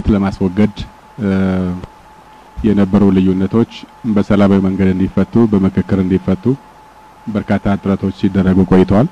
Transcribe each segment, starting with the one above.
ግጭት ለማስወገድ የነበሩ ልዩነቶች በሰላማዊ መንገድ እንዲፈቱ በምክክር እንዲፈቱ በርካታ ጥረቶች ሲደረጉ ቆይተዋል።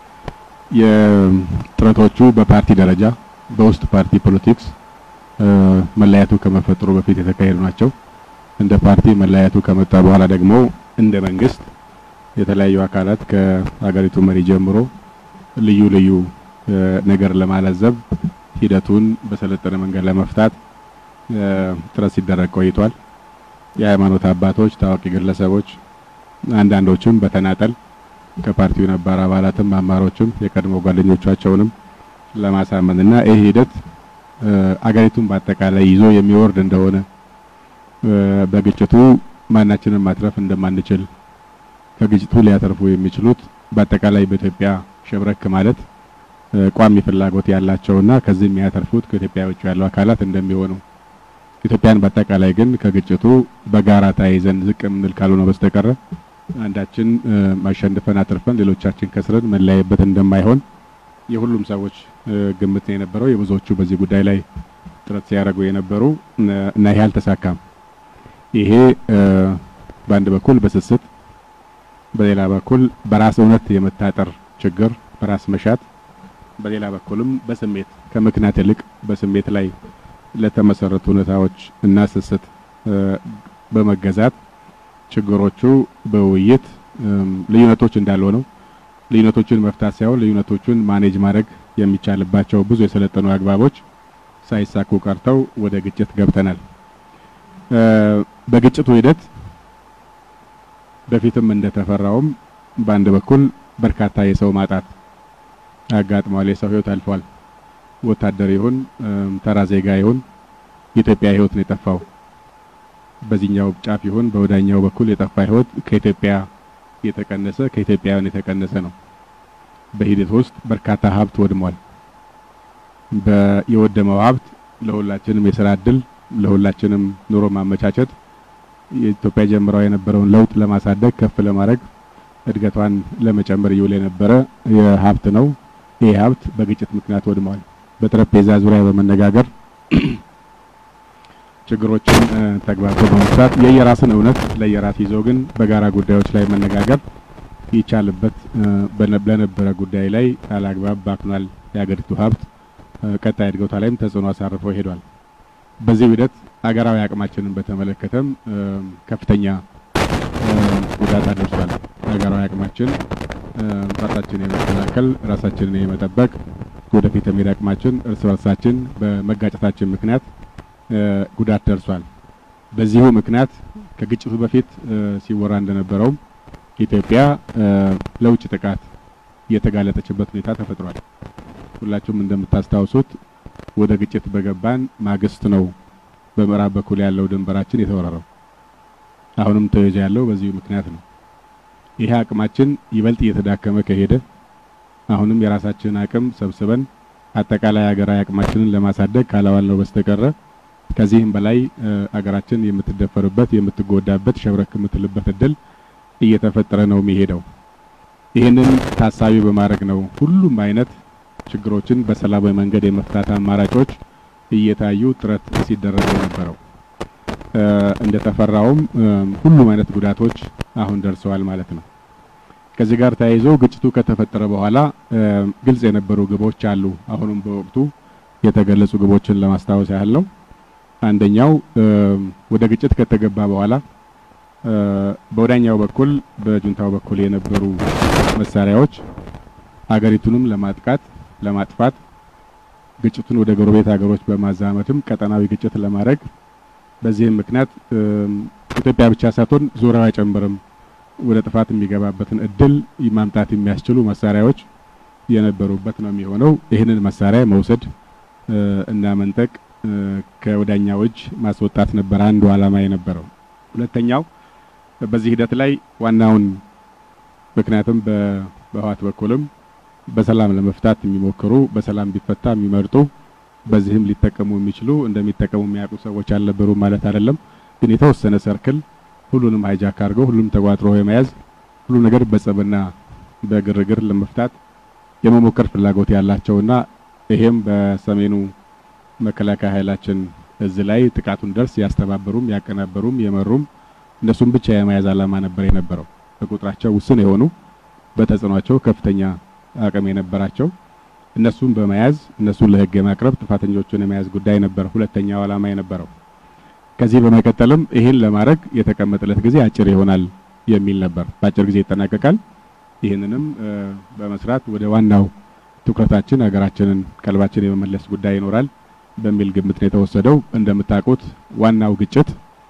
የጥረቶቹ በፓርቲ ደረጃ በውስጥ ፓርቲ ፖለቲክስ መለያየቱ ከመፈጠሩ በፊት የተካሄዱ ናቸው። እንደ ፓርቲ መለያየቱ ከመጣ በኋላ ደግሞ እንደ መንግስት የተለያዩ አካላት ከሀገሪቱ መሪ ጀምሮ ልዩ ልዩ ነገር ለማለዘብ ሂደቱን በሰለጠነ መንገድ ለመፍታት ጥረት ሲደረግ ቆይቷል። የሃይማኖት አባቶች፣ ታዋቂ ግለሰቦች፣ አንዳንዶችም በተናጠል ከፓርቲው ነባር አባላትም አማሮችም የቀድሞ ጓደኞቻቸውንም ለማሳመንና ይህ ሂደት አገሪቱን በአጠቃላይ ይዞ የሚወርድ እንደሆነ በግጭቱ ማናችንን ማትረፍ እንደማንችል ከግጭቱ ሊያተርፉ የሚችሉት በአጠቃላይ በኢትዮጵያ ሸብረክ ማለት ቋሚ ፍላጎት ያላቸውና ከዚህ የሚያተርፉት ከኢትዮጵያ ውጭ ያሉ አካላት እንደሚሆኑ ኢትዮጵያን በአጠቃላይ ግን ከግጭቱ በጋራ ተያይዘን ዝቅ የምንል ካልሆነ በስተቀረ አንዳችን ማሸንፈን አትርፈን ሌሎቻችን ከስረን መለያየበት እንደማይሆን የሁሉም ሰዎች ግምት ነው የነበረው። የብዙዎቹ በዚህ ጉዳይ ላይ ጥረት ሲያደርጉ የነበሩ እና ይሄ አልተሳካም። ይሄ በአንድ በኩል በስስት በሌላ በኩል በራስ እውነት የመታጠር ችግር፣ በራስ መሻት፣ በሌላ በኩልም በስሜት ከምክንያት ይልቅ በስሜት ላይ ለተመሰረቱ ሁኔታዎች እና ስስት በመገዛት ችግሮቹ በውይይት ልዩነቶች እንዳሉ ሆነው ልዩነቶችን መፍታት ሳይሆን ልዩነቶቹን ማኔጅ ማድረግ የሚቻልባቸው ብዙ የሰለጠኑ አግባቦች ሳይሳኩ ቀርተው ወደ ግጭት ገብተናል። በግጭቱ ሂደት በፊትም እንደተፈራውም በአንድ በኩል በርካታ የሰው ማጣት አጋጥሟል። የሰው ሕይወት አልፏል። ወታደር ይሁን ተራ ዜጋ ይሁን የኢትዮጵያ ሕይወት ነው የጠፋው። በዚህኛው ጫፍ ይሁን በወዳኛው በኩል የጠፋ ሕይወት ከኢትዮጵያ የተቀነሰ ከኢትዮጵያውያን የተቀነሰ ነው። በሂደት ውስጥ በርካታ ሀብት ወድሟል። የወደመው ሀብት ለሁላችንም የስራ እድል ለሁላችንም ኑሮ ማመቻቸት የኢትዮጵያ ጀምራው የነበረውን ለውጥ ለማሳደግ ከፍ ለማድረግ እድገቷን ለመጨመር ይውል የነበረ የሀብት ነው። ይህ ሀብት በግጭት ምክንያት ወድሟል። በጠረጴዛ ዙሪያ በመነጋገር ችግሮችን ተግባብቶ በመፍታት የየራስን እውነት ለየራስ ይዞ ግን በጋራ ጉዳዮች ላይ መነጋገር ይቻልበት ለነበረ ጉዳይ ላይ አላግባብ ባክኗል። የሀገሪቱ ሀብት ቀጣይ እድገቷ ላይም ተጽዕኖ አሳርፎ ሄዷል። በዚህ ሂደት አገራዊ አቅማችንን በተመለከተም ከፍተኛ ጉዳት አደርሷል። ሀገራዊ አቅማችን ራሳችንን የመከላከል ራሳችንን የመጠበቅ ወደፊት የሚሄድ አቅማችን እርስ በርሳችን በመጋጨታችን ምክንያት ጉዳት ደርሷል። በዚሁ ምክንያት ከግጭቱ በፊት ሲወራ እንደነበረውም ኢትዮጵያ ለውጭ ጥቃት የተጋለጠችበት ሁኔታ ተፈጥሯል። ሁላችሁም እንደምታስታውሱት ወደ ግጭት በገባን ማግስት ነው በምዕራብ በኩል ያለው ድንበራችን የተወረረው። አሁንም ተይዞ ያለው በዚሁ ምክንያት ነው። ይሄ አቅማችን ይበልጥ እየተዳከመ ከሄደ አሁንም የራሳችንን አቅም ሰብስበን አጠቃላይ ሀገራዊ አቅማችንን ለማሳደግ ካላዋል ነው በስተቀረ ከዚህም በላይ አገራችን የምትደፈርበት የምትጎዳበት ሸብረክ የምትልበት እድል እየተፈጠረ ነው የሚሄደው። ይህንን ታሳቢ በማድረግ ነው ሁሉም አይነት ችግሮችን በሰላማዊ መንገድ የመፍታት አማራጮች እየታዩ ጥረት ሲደረግ የነበረው። እንደተፈራውም ሁሉም አይነት ጉዳቶች አሁን ደርሰዋል ማለት ነው። ከዚህ ጋር ተያይዞ ግጭቱ ከተፈጠረ በኋላ ግልጽ የነበሩ ግቦች አሉ። አሁንም በወቅቱ የተገለጹ ግቦችን ለማስታወስ ያህል ነው። አንደኛው ወደ ግጭት ከተገባ በኋላ በወዳኛው በኩል በጁንታው በኩል የነበሩ መሳሪያዎች አገሪቱንም ለማጥቃት ለማጥፋት ግጭቱን ወደ ጎረቤት ሀገሮች በማዛመትም ቀጠናዊ ግጭት ለማድረግ በዚህም ምክንያት ኢትዮጵያ ብቻ ሳትሆን ዙሪያው አይጨምርም ወደ ጥፋት የሚገባበትን እድል ማምጣት የሚያስችሉ መሳሪያዎች የነበሩበት ነው የሚሆነው። ይህንን መሳሪያ መውሰድ እና መንጠቅ ከወዳኛው እጅ ማስወጣት ነበር አንዱ ዓላማ የነበረው። ሁለተኛው በዚህ ሂደት ላይ ዋናውን ምክንያቱም በህወሓት በኩልም በሰላም ለመፍታት የሚሞክሩ በሰላም ቢፈታ የሚመርጡ በዚህም ሊጠቀሙ የሚችሉ እንደሚጠቀሙ የሚያውቁ ሰዎች አልነበሩ ማለት አይደለም። ግን የተወሰነ ሰርክል ሁሉንም ሃይጃክ አድርገው ሁሉም ተቋጥሮ የመያዝ ሁሉ ነገር በጸብና በግርግር ለመፍታት የመሞከር ፍላጎት ያላቸውና ይሄም በሰሜኑ መከላከያ ኃይላችን እዚህ ላይ ጥቃቱን ደርስ ያስተባበሩም ያቀናበሩም የመሩም እነሱም ብቻ የመያዝ ዓላማ ነበር የነበረው። በቁጥራቸው ውስን የሆኑ በተጽዕኗቸው ከፍተኛ አቅም የነበራቸው እነሱን በመያዝ እነሱን ለሕግ የማቅረብ ጥፋተኞቹን የመያዝ ጉዳይ ነበር ሁለተኛው ዓላማ የነበረው። ከዚህ በመቀጠልም ይህን ለማድረግ የተቀመጠለት ጊዜ አጭር ይሆናል የሚል ነበር። በአጭር ጊዜ ይጠናቀቃል። ይህንንም በመስራት ወደ ዋናው ትኩረታችን ሀገራችንን ቀልባችን የመመለስ ጉዳይ ይኖራል በሚል ግምት ነው የተወሰደው። እንደምታውቁት ዋናው ግጭት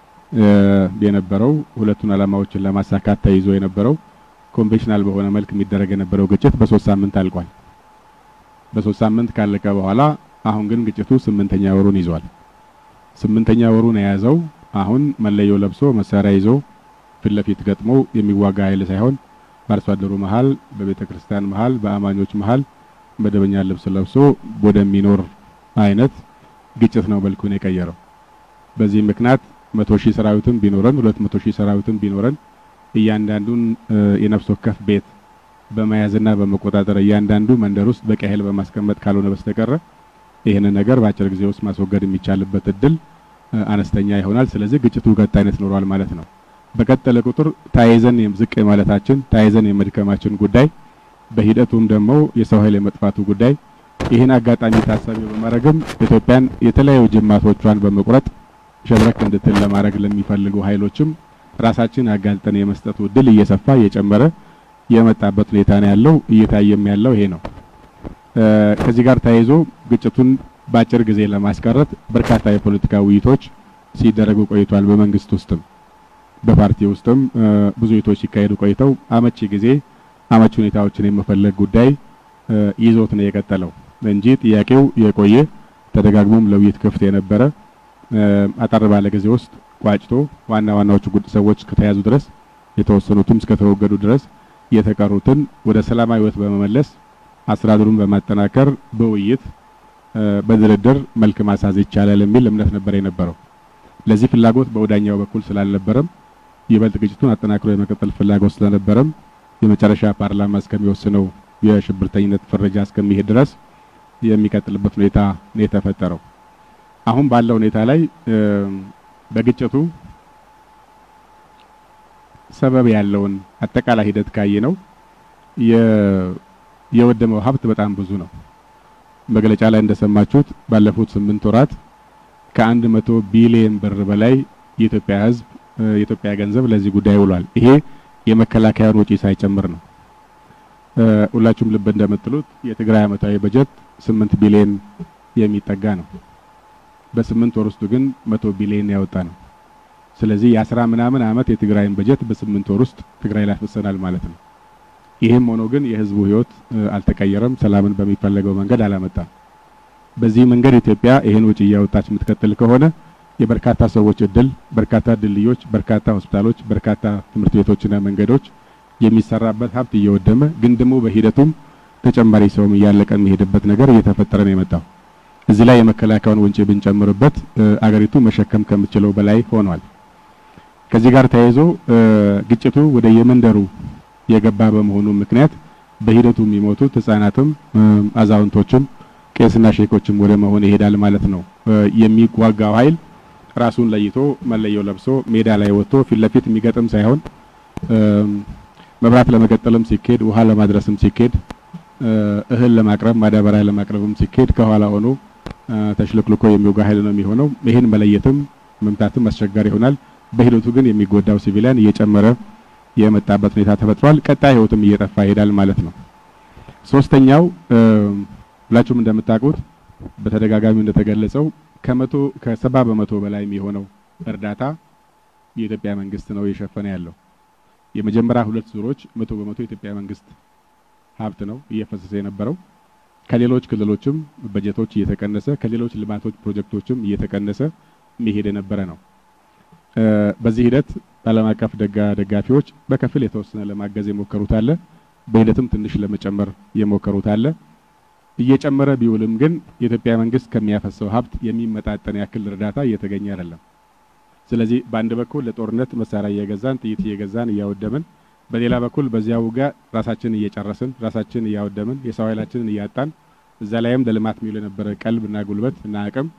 የነበረው ሁለቱን ዓላማዎችን ለማሳካት ተይዞ የነበረው ኮንቬንሽናል በሆነ መልክ የሚደረግ የነበረው ግጭት በሶስት ሳምንት አልቋል። በሶስት ሳምንት ካለቀ በኋላ አሁን ግን ግጭቱ ስምንተኛ ወሩን ይዟል። ስምንተኛ ወሩን የያዘው አሁን መለዮ ለብሶ መሳሪያ ይዞ ፊት ለፊት ገጥሞ የሚዋጋ ኃይል ሳይሆን በአርሶ አደሩ መሀል፣ በቤተ ክርስቲያን መሀል፣ በአማኞች መሀል መደበኛ ልብስ ለብሶ ወደሚኖር አይነት ግጭት ነው መልኩን የቀየረው። በዚህ ምክንያት መቶ ሺህ ሰራዊትም ቢኖረን ሁለት መቶ ሺህ ሰራዊትም ቢኖረን እያንዳንዱን የነፍስ ወከፍ ቤት በመያዝና በመቆጣጠር እያንዳንዱ መንደር ውስጥ በቂ ኃይል በማስቀመጥ ካልሆነ በስተቀረ ይህንን ነገር በአጭር ጊዜ ውስጥ ማስወገድ የሚቻልበት እድል አነስተኛ ይሆናል። ስለዚህ ግጭቱ ቀጣይነት ኖሯል ማለት ነው። በቀጠለ ቁጥር ተያይዘን ዝቅ የማለታችን ተያይዘን የመድከማችን ጉዳይ በሂደቱም ደግሞ የሰው ኃይል የመጥፋቱ ጉዳይ ይህን አጋጣሚ ታሳቢ በማድረግም ኢትዮጵያን የተለያዩ ጅማቶቿን በመቁረጥ ሸብረክ እንድትል ለማድረግ ለሚፈልጉ ኃይሎችም ራሳችን አጋልጠን የመስጠቱ እድል እየሰፋ እየጨመረ የመጣበት ሁኔታ ነው ያለው። እየታየም ያለው ይሄ ነው። ከዚህ ጋር ተያይዞ ግጭቱን በአጭር ጊዜ ለማስቀረት በርካታ የፖለቲካ ውይይቶች ሲደረጉ ቆይቷል። በመንግስት ውስጥም በፓርቲ ውስጥም ብዙ ውይይቶች ሲካሄዱ ቆይተው አመቺ ጊዜ አመቺ ሁኔታዎችን የመፈለግ ጉዳይ ይዞት ነው የቀጠለው እንጂ ጥያቄው የቆየ ተደጋግሞም ለውይይት ክፍት የነበረ አጠር ባለ ጊዜ ውስጥ ቋጭቶ ዋና ዋናዎቹ ሰዎች ከተያዙ ድረስ የተወሰኑትም እስከተወገዱ ድረስ የተቀሩትን ወደ ሰላማዊ ሕይወት በመመለስ አስተዳደሩን በማጠናከር በውይይት በድርድር መልክ ማሳዝ ይቻላል የሚል እምነት ነበር የነበረው። ለዚህ ፍላጎት በወዳኛው በኩል ስላልነበረም ይበልጥ ግጭቱን አጠናክሮ የመቀጠል ፍላጎት ስለነበረም የመጨረሻ ፓርላማ እስከሚወስነው የሽብርተኝነት ፍረጃ እስከሚሄድ ድረስ የሚቀጥልበት ሁኔታ ነው የተፈጠረው። አሁን ባለው ሁኔታ ላይ በግጭቱ ሰበብ ያለውን አጠቃላይ ሂደት ካየ ነው የወደመው ሀብት በጣም ብዙ ነው። መግለጫ ላይ እንደሰማችሁት ባለፉት ስምንት ወራት ከአንድ መቶ ቢሊየን ብር በላይ የኢትዮጵያ ሕዝብ የኢትዮጵያ ገንዘብ ለዚህ ጉዳይ ውሏል። ይሄ የመከላከያን ወጪ ሳይጨምር ነው። ሁላችሁም ልብ እንደምትሉት የትግራይ ዓመታዊ በጀት ስምንት ቢሊየን የሚጠጋ ነው። በስምንት ወር ውስጥ ግን መቶ ቢሊየን ያወጣ ነው። ስለዚህ የአስራ ምናምን ዓመት የትግራይን በጀት በስምንት ወር ውስጥ ትግራይ ላይ አፍሰናል ማለት ነው። ይህም ሆኖ ግን የህዝቡ ህይወት አልተቀየረም። ሰላምን በሚፈለገው መንገድ አላመጣም። በዚህ መንገድ ኢትዮጵያ ይህን ወጪ እያወጣች የምትቀጥል ከሆነ የበርካታ ሰዎች እድል፣ በርካታ ድልድዮች፣ በርካታ ሆስፒታሎች፣ በርካታ ትምህርት ቤቶችና መንገዶች የሚሰራበት ሀብት እየወደመ ግን ደግሞ በሂደቱም ተጨማሪ ሰውም እያለቀ የሚሄድበት ነገር እየተፈጠረ ነው የመጣው። እዚህ ላይ የመከላከያውን ወጪ ብንጨምርበት አገሪቱ መሸከም ከምትችለው በላይ ሆኗል። ከዚህ ጋር ተያይዞ ግጭቱ ወደ የመንደሩ የገባ በመሆኑ ምክንያት በሂደቱ የሚሞቱት ህጻናትም አዛውንቶችም ቄስና ሼኮችም ወደ መሆን ይሄዳል ማለት ነው። የሚዋጋው ኃይል ራሱን ለይቶ መለየው ለብሶ ሜዳ ላይ ወጥቶ ፊት ለፊት የሚገጥም ሳይሆን መብራት ለመቀጠልም ሲኬድ፣ ውሃ ለማድረስም ሲኬድ፣ እህል ለማቅረብ ማዳበሪያ ለማቅረብም ሲኬድ ከኋላ ሆኖ ተሽልክልኮ የሚወጋ ኃይል ነው የሚሆነው። ይህን መለየትም መምታትም አስቸጋሪ ይሆናል። በሂደቱ ግን የሚጎዳው ሲቪሊያን እየጨመረ የመጣበት ሁኔታ ተፈጥሯል። ቀጣይ ህይወትም እየጠፋ ይሄዳል ማለት ነው። ሶስተኛው ሁላችሁም እንደምታውቁት በተደጋጋሚ እንደተገለጸው ከመቶ ከሰባ በመቶ በላይ የሚሆነው እርዳታ የኢትዮጵያ መንግስት ነው እየሸፈነ ያለው። የመጀመሪያ ሁለት ዙሮች መቶ በመቶ የኢትዮጵያ መንግስት ሀብት ነው እየፈሰሰ የነበረው። ከሌሎች ክልሎችም በጀቶች እየተቀነሰ ከሌሎች ልማቶች ፕሮጀክቶችም እየተቀነሰ መሄድ የነበረ ነው። በዚህ ሂደት ዓለም አቀፍ ደጋ ደጋፊዎች በከፊል የተወሰነ ለማገዝ የሞከሩት አለ። በሂደትም ትንሽ ለመጨመር የሞከሩት አለ። እየጨመረ ቢውልም ግን የኢትዮጵያ መንግስት ከሚያፈሰው ሀብት የሚመጣጠን ያክል እርዳታ እየተገኘ አይደለም። ስለዚህ በአንድ በኩል ለጦርነት መሳሪያ እየገዛን ጥይት እየገዛን እያወደምን፣ በሌላ በኩል በዚያ ውጋ ራሳችንን እየጨረስን ራሳችንን እያወደምን የሰው ኃይላችንን እያጣን እዛ ላይም ለልማት የሚውል የነበረ ቀልብ እና ጉልበት እና አቅም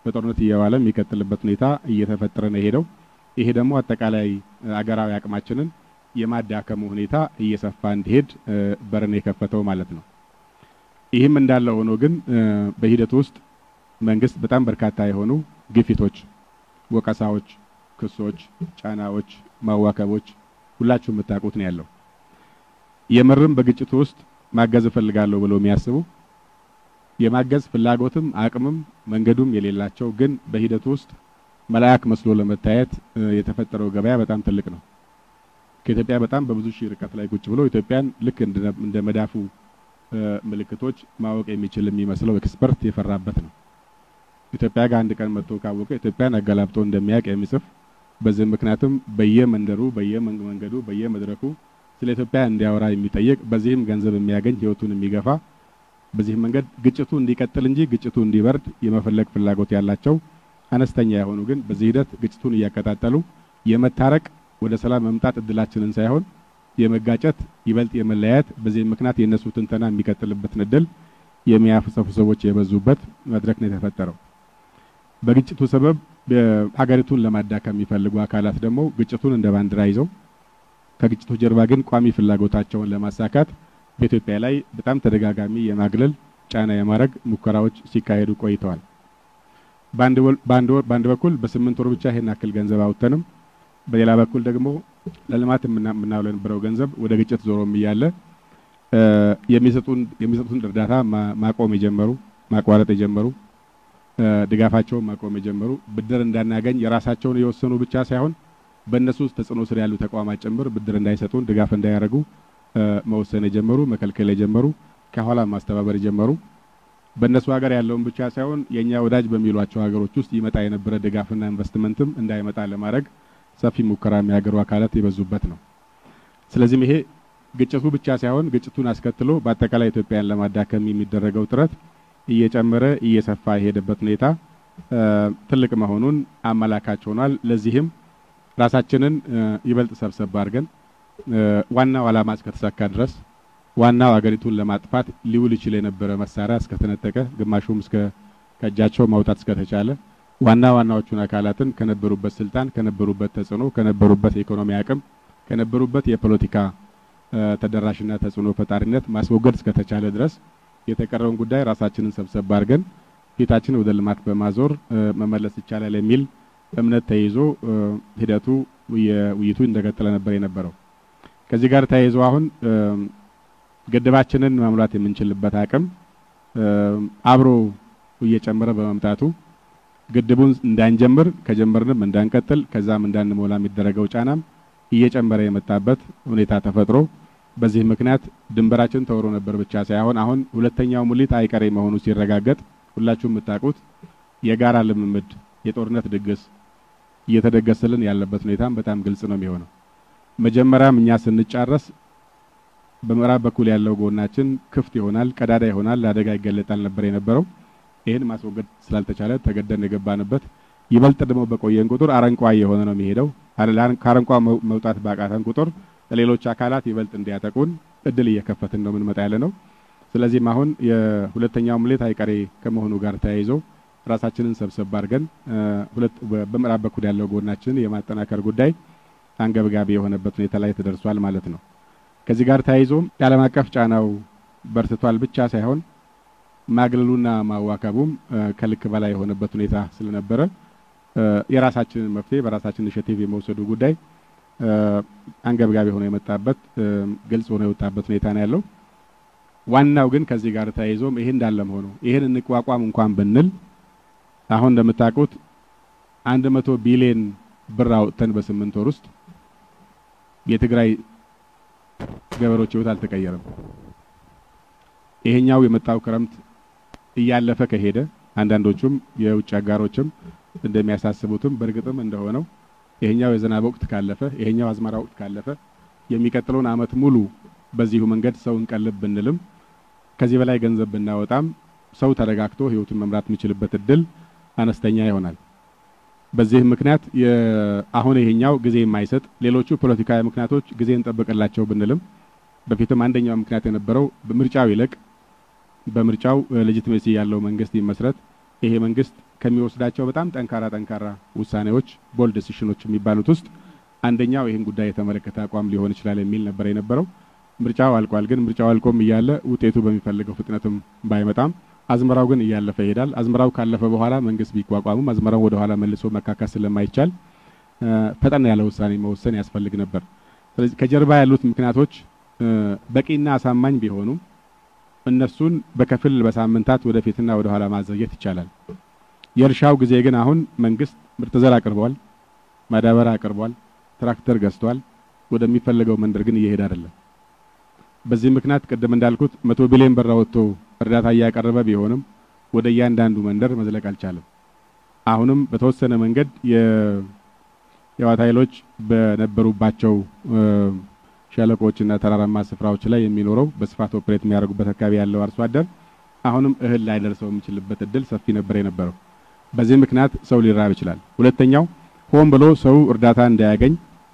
በጦርነት እየዋለ የሚቀጥልበት ሁኔታ እየተፈጠረ ነው የሄደው። ይሄ ደግሞ አጠቃላይ አገራዊ አቅማችንን የማዳከሙ ሁኔታ እየሰፋ እንዲሄድ በርን የከፈተው ማለት ነው። ይህም እንዳለ ሆኖ ግን በሂደቱ ውስጥ መንግስት በጣም በርካታ የሆኑ ግፊቶች፣ ወቀሳዎች፣ ክሶች፣ ጫናዎች፣ ማዋከቦች ሁላችሁ የምታውቁት ነው ያለው። የምርም በግጭቱ ውስጥ ማገዝ እፈልጋለሁ ብለው የሚያስቡ የማገዝ ፍላጎትም አቅምም መንገዱም የሌላቸው ግን በሂደቱ ውስጥ መልአክ መስሎ ለመታየት የተፈጠረው ገበያ በጣም ትልቅ ነው። ከኢትዮጵያ በጣም በብዙ ሺህ ርቀት ላይ ቁጭ ብሎ ኢትዮጵያን ልክ እንደ መዳፉ ምልክቶች ማወቅ የሚችል የሚመስለው ኤክስፐርት የፈራበት ነው። ኢትዮጵያ ጋር አንድ ቀን መጥቶ ካወቀ ኢትዮጵያን አገላብጦ እንደሚያውቅ የሚጽፍ በዚህ ምክንያቱም በየመንደሩ በየመንገዱ በየመድረኩ ስለ ኢትዮጵያ እንዲያወራ የሚጠይቅ በዚህም ገንዘብ የሚያገኝ ህይወቱን የሚገፋ በዚህ መንገድ ግጭቱ እንዲቀጥል እንጂ ግጭቱ እንዲበርድ የመፈለግ ፍላጎት ያላቸው አነስተኛ የሆኑ ግን በዚህ ሂደት ግጭቱን እያቀጣጠሉ የመታረቅ ወደ ሰላም መምጣት እድላችንን ሳይሆን የመጋጨት ይበልጥ የመለያየት በዚህ ምክንያት የእነሱ ትንተና የሚቀጥልበትን እድል የሚያፈሰፉ ሰዎች የበዙበት መድረክ ነው የተፈጠረው። በግጭቱ ሰበብ ሀገሪቱን ለማዳከም የሚፈልጉ አካላት ደግሞ ግጭቱን እንደ ባንዲራ ይዘው ከግጭቱ ጀርባ ግን ቋሚ ፍላጎታቸውን ለማሳካት በኢትዮጵያ ላይ በጣም ተደጋጋሚ የማግለል ጫና የማድረግ ሙከራዎች ሲካሄዱ ቆይተዋል። በአንድ በኩል በስምንት ወር ብቻ ይሄን ያክል ገንዘብ አውጥተንም በሌላ በኩል ደግሞ ለልማት የምናውለው የነበረው ገንዘብ ወደ ግጭት ዞሮም እያለ የሚሰጡን እርዳታ ማቆም የጀመሩ ማቋረጥ የጀመሩ ድጋፋቸውን ማቆም የጀመሩ ብድር እንዳናገኝ የራሳቸውን የወሰኑ ብቻ ሳይሆን በእነሱ ተጽዕኖ ስር ያሉ ተቋማት ጭምር ብድር እንዳይሰጡን ድጋፍ እንዳያደርጉ መወሰን የጀመሩ መከልከል የጀመሩ ከኋላ ማስተባበር የጀመሩ በእነሱ ሀገር ያለውን ብቻ ሳይሆን የእኛ ወዳጅ በሚሏቸው ሀገሮች ውስጥ ይመጣ የነበረ ድጋፍና ኢንቨስትመንትም እንዳይመጣ ለማድረግ ሰፊ ሙከራ የሚያገሩ አካላት የበዙበት ነው። ስለዚህም ይሄ ግጭቱ ብቻ ሳይሆን ግጭቱን አስከትሎ በአጠቃላይ ኢትዮጵያን ለማዳከም የሚደረገው ጥረት እየጨመረ እየሰፋ የሄደበት ሁኔታ ትልቅ መሆኑን አመላካች ሆኗል። ለዚህም ራሳችንን ይበልጥ ሰብሰብ አድርገን ዋናው ዓላማ እስከተሳካ ድረስ ዋናው አገሪቱን ለማጥፋት ሊውል ይችል የነበረ መሳሪያ እስከተነጠቀ ግማሹም እስከ ከእጃቸው ማውጣት እስከተቻለ ዋና ዋናዎቹን አካላትን ከነበሩበት ስልጣን፣ ከነበሩበት ተጽዕኖ፣ ከነበሩበት የኢኮኖሚ አቅም፣ ከነበሩበት የፖለቲካ ተደራሽና ተጽዕኖ ፈጣሪነት ማስወገድ እስከተቻለ ድረስ የተቀረውን ጉዳይ ራሳችንን ሰብሰብ አድርገን ፊታችን ወደ ልማት በማዞር መመለስ ይቻላል የሚል እምነት ተይዞ ሂደቱ ውይይቱ እንደቀጠለ ነበር የነበረው። ከዚህ ጋር ተያይዞ አሁን ግድባችንን መሙላት የምንችልበት አቅም አብሮ እየጨመረ በመምጣቱ ግድቡን እንዳንጀምር ከጀመርንም እንዳንቀጥል ከዛም እንዳንሞላ የሚደረገው ጫናም እየጨመረ የመጣበት ሁኔታ ተፈጥሮ በዚህ ምክንያት ድንበራችን ተወሮ ነበር ብቻ ሳይሆን አሁን ሁለተኛው ሙሊት አይቀሬ መሆኑ ሲረጋገጥ ሁላችሁም የምታውቁት የጋራ ልምምድ የጦርነት ድግስ እየተደገሰልን ያለበት ሁኔታም በጣም ግልጽ ነው የሚሆነው። መጀመሪያም እኛ ስንጫረስ በምዕራብ በኩል ያለው ጎናችን ክፍት ይሆናል፣ ቀዳዳ ይሆናል፣ ለአደጋ ይገለጣል ነበር የነበረው። ይህን ማስወገድ ስላልተቻለ ተገደን የገባንበት ይበልጥ ደግሞ በቆየን ቁጥር አረንቋ የሆነ ነው የሚሄደው። ከአረንቋ መውጣት ባቃተን ቁጥር ሌሎች አካላት ይበልጥ እንዲያጠቁን እድል እየከፈትን ነው የምንመጣ ያለ ነው። ስለዚህም አሁን የሁለተኛው ሙሌት አይቀሬ ከመሆኑ ጋር ተያይዞ ራሳችንን ሰብሰብ አድርገን ሁለት በምዕራብ በኩል ያለው ጎናችንን የማጠናከር ጉዳይ አንገብጋቢ የሆነበት ሁኔታ ላይ ተደርሷል ማለት ነው። ከዚህ ጋር ተያይዞ የዓለም አቀፍ ጫናው በርትቷል ብቻ ሳይሆን ማግለሉና ማዋከቡም ከልክ በላይ የሆነበት ሁኔታ ስለነበረ የራሳችንን መፍትሄ በራሳችን ኢኒሼቲቭ የመውሰዱ ጉዳይ አንገብጋቢ ሆኖ የመጣበት ግልጽ ሆኖ የወጣበት ሁኔታ ነው ያለው። ዋናው ግን ከዚህ ጋር ተያይዞም ይሄ እንዳለም ሆኖ ይሄን እንቋቋም እንኳን ብንል አሁን እንደምታውቁት አንድ መቶ ቢሊዮን ብር አውጥተን በስምንት ወር ውስጥ የትግራይ ገበሬዎች ህይወት አልተቀየረም። ይሄኛው የመጣው ክረምት እያለፈ ከሄደ አንዳንዶቹም የውጭ አጋሮችም እንደሚያሳስቡትም በእርግጥም እንደሆነው ይሄኛው የዝናብ ወቅት ካለፈ ይሄኛው አዝመራ ወቅት ካለፈ የሚቀጥለውን አመት ሙሉ በዚሁ መንገድ ሰው እንቀልብ ብንልም ከዚህ በላይ ገንዘብ ብናወጣም ሰው ተረጋግቶ ህይወቱን መምራት የሚችልበት እድል አነስተኛ ይሆናል። በዚህም ምክንያት አሁን ይሄኛው ጊዜ የማይሰጥ ሌሎቹ ፖለቲካዊ ምክንያቶች ጊዜ እንጠብቅላቸው ብንልም በፊትም አንደኛው ምክንያት የነበረው በምርጫው ይለቅ በምርጫው ሌጂቲሜሲ ያለው መንግስት ይመስረት ይሄ መንግስት ከሚወስዳቸው በጣም ጠንካራ ጠንካራ ውሳኔዎች ቦልድ ዲሲሽኖች የሚባሉት ውስጥ አንደኛው ይህን ጉዳይ የተመለከተ አቋም ሊሆን ይችላል የሚል ነበር የነበረው። ምርጫው አልቋል። ግን ምርጫው አልቆም እያለ ውጤቱ በሚፈልገው ፍጥነትም ባይመጣም አዝመራው ግን እያለፈ ይሄዳል። አዝመራው ካለፈ በኋላ መንግስት ቢቋቋምም አዝመራው ወደ ኋላ መልሶ መካካስ ስለማይቻል ፈጠን ያለ ውሳኔ መወሰን ያስፈልግ ነበር። ስለዚህ ከጀርባ ያሉት ምክንያቶች በቂና አሳማኝ ቢሆኑም እነሱን በከፊል በሳምንታት ወደፊትና ወደ ኋላ ማዘግየት ይቻላል። የእርሻው ጊዜ ግን አሁን መንግስት ምርጥ ዘር አቅርቧል፣ ማዳበሪያ አቅርቧል፣ ትራክተር ገዝቷል። ወደሚፈለገው መንደር ግን እየሄደ አይደለም። በዚህ ምክንያት ቅድም እንዳልኩት መቶ ቢሊዮን ብር አወጥቶ እርዳታ እያቀረበ ቢሆንም ወደ እያንዳንዱ መንደር መዝለቅ አልቻለም። አሁንም በተወሰነ መንገድ የህወሓት ኃይሎች በነበሩባቸው ሸለቆዎችና ተራራማ ስፍራዎች ላይ የሚኖረው በስፋት ኦፕሬት የሚያደርጉበት አካባቢ ያለው አርሶ አደር አሁንም እህል ላይደርሰው የሚችልበት እድል ሰፊ ነበር የነበረው። በዚህ ምክንያት ሰው ሊራብ ይችላል። ሁለተኛው ሆን ብሎ ሰው እርዳታ እንዳያገኝ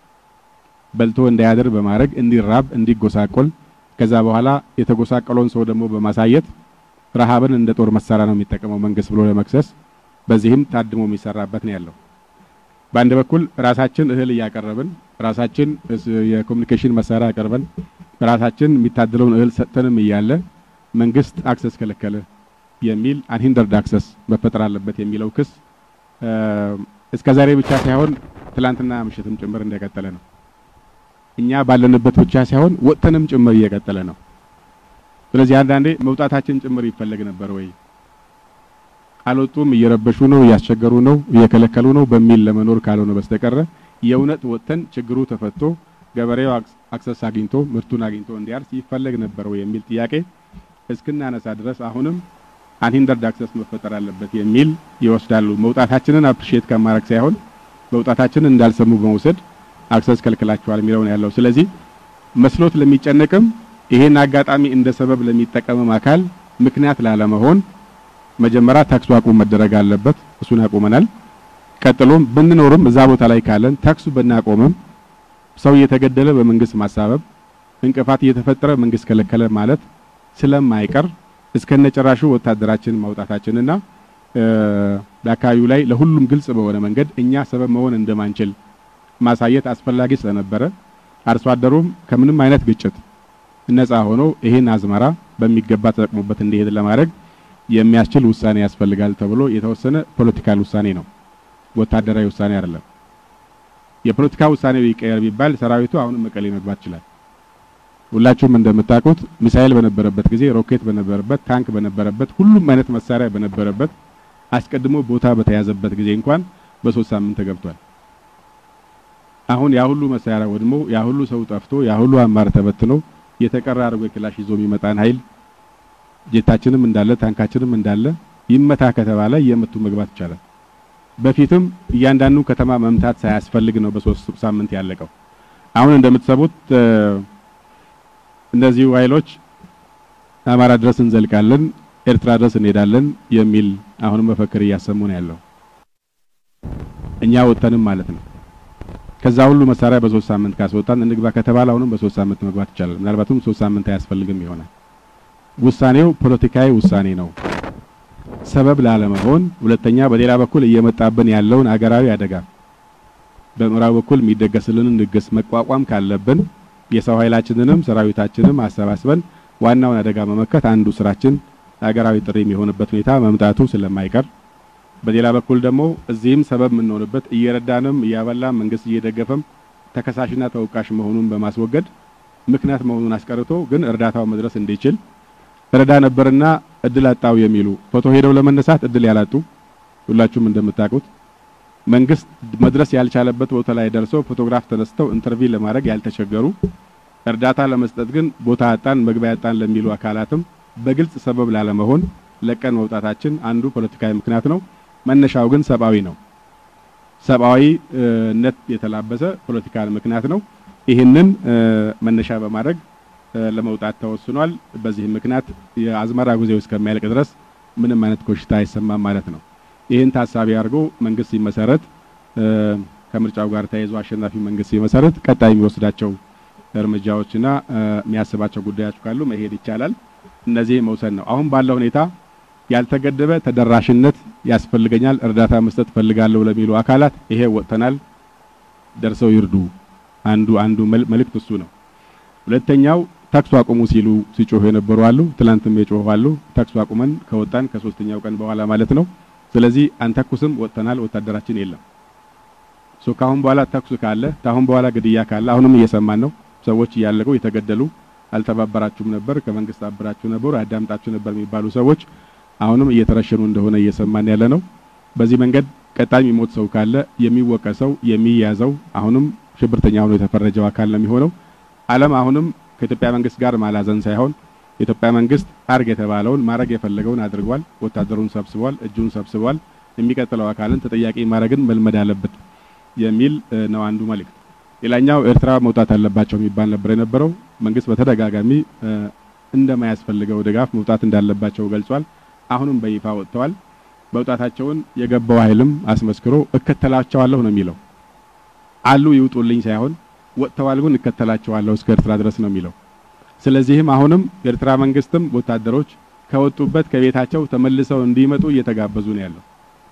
በልቶ እንዳያድር በማድረግ እንዲራብ፣ እንዲጎሳቆል ከዛ በኋላ የተጎሳቀለውን ሰው ደግሞ በማሳየት ረሃብን እንደ ጦር መሳሪያ ነው የሚጠቀመው መንግስት ብሎ ለመክሰስ በዚህም ታድሞ የሚሰራበት ነው ያለው። በአንድ በኩል ራሳችን እህል እያቀረብን ራሳችን የኮሚኒኬሽን መሳሪያ አቀርበን ራሳችን የሚታደለውን እህል ሰጥተንም እያለ መንግስት አክሰስ ከለከለ የሚል አንሂንደርድ አክሰስ መፈጠር አለበት የሚለው ክስ እስከ ዛሬ ብቻ ሳይሆን ትላንትና ምሽትም ጭምር እንደቀጠለ ነው። እኛ ባለንበት ብቻ ሳይሆን ወጥተንም ጭምር እየቀጠለ ነው። ስለዚህ አንዳንዴ መውጣታችን ጭምር ይፈለግ ነበር ወይ አልወጡም፣ እየረበሹ ነው፣ እያስቸገሩ ነው፣ እየከለከሉ ነው በሚል ለመኖር ካልሆነ በስተቀረ የእውነት ወጥተን ችግሩ ተፈቶ ገበሬው አክሰስ አግኝቶ ምርቱን አግኝቶ እንዲያርስ ይፈለግ ነበር ወይ የሚል ጥያቄ እስክናነሳ ድረስ አሁንም አንሂንደርድ አክሰስ መፈጠር አለበት የሚል ይወስዳሉ። መውጣታችንን አፕሪሺየት ከማድረግ ሳይሆን መውጣታችንን እንዳልሰሙ በመውሰድ አክሰስ ከልክላቸዋል የሚለው ነው ያለው። ስለዚህ መስሎት ለሚጨነቅም ይሄን አጋጣሚ እንደ ሰበብ ለሚጠቀምም አካል ምክንያት ላለመሆን መጀመሪያ ተኩሱ አቁም መደረግ አለበት። እሱን አቁመናል። ቀጥሎም ብንኖርም እዛ ቦታ ላይ ካለን ተኩሱ ብናቆምም ሰው እየተገደለ በመንግስት ማሳበብ እንቅፋት እየተፈጠረ መንግስት ከለከለ ማለት ስለማይቀር እስከነጨራሹ ወታደራችን ማውጣታችንና በአካባቢው ላይ ለሁሉም ግልጽ በሆነ መንገድ እኛ ሰበብ መሆን እንደማንችል ማሳየት አስፈላጊ ስለነበረ አርሶ አደሩም ከምንም አይነት ግጭት ነፃ ሆኖ ይሄን አዝመራ በሚገባ ተጠቅሞበት እንዲሄድ ለማድረግ የሚያስችል ውሳኔ ያስፈልጋል ተብሎ የተወሰነ ፖለቲካል ውሳኔ ነው፣ ወታደራዊ ውሳኔ አይደለም። የፖለቲካ ውሳኔው ይቀየር ቢባል ሰራዊቱ አሁንም መቀሌ መግባት ይችላል። ሁላችሁም እንደምታውቁት ሚሳኤል በነበረበት ጊዜ፣ ሮኬት በነበረበት፣ ታንክ በነበረበት፣ ሁሉም አይነት መሳሪያ በነበረበት አስቀድሞ ቦታ በተያዘበት ጊዜ እንኳን በሶስት ሳምንት ተገብቷል። አሁን ያ ሁሉ መሳሪያ ወድሞ ያ ሁሉ ሰው ጠፍቶ ያ ሁሉ አማር ተበትኖ የተቀራ አድርጎ ክላሽ ይዞ የሚመጣን ኃይል ጄታችንም እንዳለ ታንካችንም እንዳለ ይመታ ከተባለ እየመቱ መግባት ይቻላል። በፊትም እያንዳንዱ ከተማ መምታት ሳያስፈልግ ነው በሶስት ሳምንት ያለቀው። አሁን እንደምትሰሙት እነዚሁ ኃይሎች አማራ ድረስ እንዘልቃለን፣ ኤርትራ ድረስ እንሄዳለን የሚል አሁንም መፈክር እያሰሙ ነው ያለው። እኛ ወጥተንም ማለት ነው። ከዛ ሁሉ መሳሪያ በሶስት ሳምንት ካስወጣን እንግባ ከተባለ አሁንም በሶስት ሳምንት መግባት ይቻላል። ምናልባትም ሶስት ሳምንት አያስፈልግም ይሆናል። ውሳኔው ፖለቲካዊ ውሳኔ ነው፣ ሰበብ ላለመሆን። ሁለተኛ በሌላ በኩል እየመጣብን ያለውን አገራዊ አደጋ በምዕራብ በኩል የሚደገስልንን ድግስ መቋቋም ካለብን የሰው ኃይላችንንም ሰራዊታችንም አሰባስበን ዋናውን አደጋ መመከት አንዱ ስራችን አገራዊ ጥሪ የሚሆንበት ሁኔታ መምጣቱ ስለማይቀር በሌላ በኩል ደግሞ እዚህም ሰበብ የምንሆንበት እየረዳንም እያበላም መንግስት እየደገፈም ተከሳሽና ተወቃሽ መሆኑን በማስወገድ ምክንያት መሆኑን አስቀርቶ ግን እርዳታው መድረስ እንዲችል ረዳ ነበርና እድል አጣው የሚሉ ፎቶ ሄደው ለመነሳት እድል ያላጡ ሁላችሁም እንደምታውቁት መንግስት መድረስ ያልቻለበት ቦታ ላይ ደርሰው ፎቶግራፍ ተነስተው ኢንተርቪው ለማድረግ ያልተቸገሩ እርዳታ ለመስጠት ግን ቦታ አጣን መግቢያ አጣን ለሚሉ አካላትም በግልጽ ሰበብ ላለመሆን ለቀን መውጣታችን አንዱ ፖለቲካዊ ምክንያት ነው። መነሻው ግን ሰብአዊ ነው። ሰብአዊነት የተላበሰ ፖለቲካል ምክንያት ነው። ይህንን መነሻ በማድረግ ለመውጣት ተወስኗል። በዚህ ምክንያት የአዝመራ ጊዜው እስከሚያልቅ ድረስ ምንም አይነት ኮሽታ አይሰማም ማለት ነው። ይህን ታሳቢ አድርጎ መንግስት ሲመሰረት ከምርጫው ጋር ተያይዞ አሸናፊ መንግስት ሲመሰረት ቀጣይ የሚወስዳቸው እርምጃዎችና የሚያስባቸው ጉዳዮች ካሉ መሄድ ይቻላል። እነዚህ መውሰድ ነው። አሁን ባለው ሁኔታ ያልተገደበ ተደራሽነት ያስፈልገኛል፣ እርዳታ መስጠት ፈልጋለሁ ለሚሉ አካላት ይሄ ወጥተናል፣ ደርሰው ይርዱ። አንዱ አንዱ መልእክት እሱ ነው። ሁለተኛው ተኩስ አቁሙ ሲሉ ሲጮሁ የነበሩ አሉ። ትላንትም የጮሁ አሉ። ተኩስ አቁመን ከወጣን ከሶስተኛው ቀን በኋላ ማለት ነው። ስለዚህ አንተኩስም፣ ወጥተናል፣ ወታደራችን የለም። ሶ ካሁን በኋላ ተኩስ ካለ ካሁን በኋላ ግድያ ካለ አሁንም እየሰማን ነው። ሰዎች እያለቁ የተገደሉ አልተባበራችሁም ነበር፣ ከመንግስት አብራችሁ ነበር፣ አዳምጣችሁ ነበር የሚባሉ ሰዎች አሁንም እየተረሸኑ እንደሆነ እየሰማን ያለ ነው። በዚህ መንገድ ቀጣይ የሚሞት ሰው ካለ የሚወቀሰው የሚያዘው አሁንም ሽብርተኛ ሆኖ የተፈረጀው አካል ነው የሚሆነው። ዓለም አሁንም ከኢትዮጵያ መንግስት ጋር ማላዘን ሳይሆን የኢትዮጵያ መንግስት አርግ የተባለውን ማድረግ የፈለገውን አድርጓል። ወታደሩን ሰብስቧል፣ እጁን ሰብስቧል። የሚቀጥለው አካልን ተጠያቂ ማድረግን መልመድ አለበት የሚል ነው አንዱ መልእክት። ሌላኛው ኤርትራ መውጣት አለባቸው የሚባል ነበር የነበረው። መንግስት በተደጋጋሚ እንደማያስፈልገው ድጋፍ መውጣት እንዳለባቸው ገልጿል። አሁንም በይፋ ወጥተዋል። መውጣታቸውን የገባው ኃይልም አስመስክሮ እከተላቸዋለሁ ነው የሚለው። አሉ ይውጡልኝ ሳይሆን ወጥተዋል ግን እከተላቸዋለሁ እስከ ኤርትራ ድረስ ነው የሚለው። ስለዚህም አሁንም የኤርትራ መንግስትም ወታደሮች ከወጡበት ከቤታቸው ተመልሰው እንዲመጡ እየተጋበዙ ነው ያለው።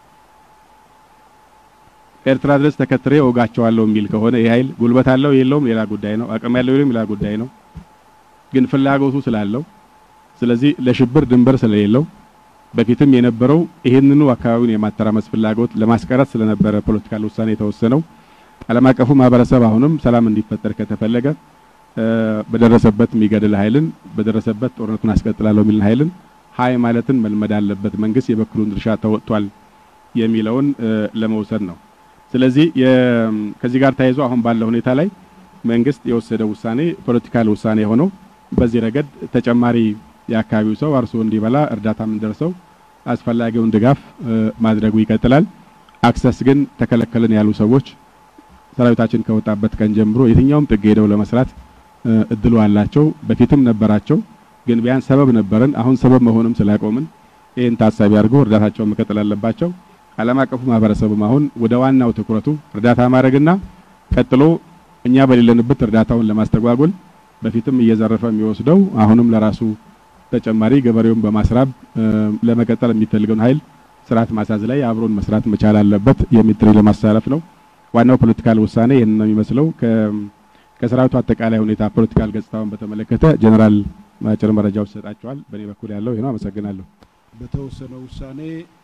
ኤርትራ ድረስ ተከትሬ ወጋቸዋለሁ የሚል ከሆነ ይህ ኃይል ጉልበት አለው የለውም ሌላ ጉዳይ ነው። አቅም ያለው የለውም ሌላ ጉዳይ ነው። ግን ፍላጎቱ ስላለው ስለዚህ ለሽብር ድንበር ስለሌለው በፊትም የነበረው ይህንኑ አካባቢውን የማተራመስ ፍላጎት ለማስቀረት ስለነበረ ፖለቲካል ውሳኔ የተወሰነው ዓለም አቀፉ ማህበረሰብ አሁንም ሰላም እንዲፈጠር ከተፈለገ በደረሰበት የሚገድል ኃይልን በደረሰበት ጦርነቱን አስቀጥላለሁ የሚልን ኃይልን ሀይ ማለትን መልመድ አለበት። መንግስት የበኩሉን ድርሻ ተወጥቷል የሚለውን ለመውሰድ ነው። ስለዚህ ከዚህ ጋር ተያይዞ አሁን ባለው ሁኔታ ላይ መንግስት የወሰደው ውሳኔ ፖለቲካል ውሳኔ ሆኖ በዚህ ረገድ ተጨማሪ የአካባቢው ሰው አርሶ እንዲበላ እርዳታም እንደርሰው አስፈላጊውን ድጋፍ ማድረጉ ይቀጥላል። አክሰስ ግን ተከለከልን ያሉ ሰዎች ሰራዊታችን ከወጣበት ቀን ጀምሮ የትኛውም ጥግ ሄደው ለመስራት እድሉ አላቸው። በፊትም ነበራቸው፣ ግን ቢያንስ ሰበብ ነበረን። አሁን ሰበብ መሆንም ስላቆምን ይህን ታሳቢ አድርገው እርዳታቸውን መቀጠል አለባቸው። ዓለም አቀፉ ማህበረሰብም አሁን ወደ ዋናው ትኩረቱ እርዳታ ማድረግና ቀጥሎ እኛ በሌለንበት እርዳታውን ለማስተጓጎል በፊትም እየዘረፈ የሚወስደው አሁንም ለራሱ ተጨማሪ ገበሬውን በማስራብ ለመቀጠል የሚፈልገውን ኃይል ስርዓት ማሳዝ ላይ አብሮን መስራት መቻል አለበት የሚል ጥሪ ለማስተላለፍ ነው። ዋናው ፖለቲካል ውሳኔ ይህን ነው የሚመስለው። ከሰራዊቱ አጠቃላይ ሁኔታ ፖለቲካል ገጽታውን በተመለከተ ጀነራል አጭር መረጃዎች ይሰጣቸዋል። በእኔ በኩል ያለው ይህ ነው። አመሰግናለሁ። በተወሰነው ውሳኔ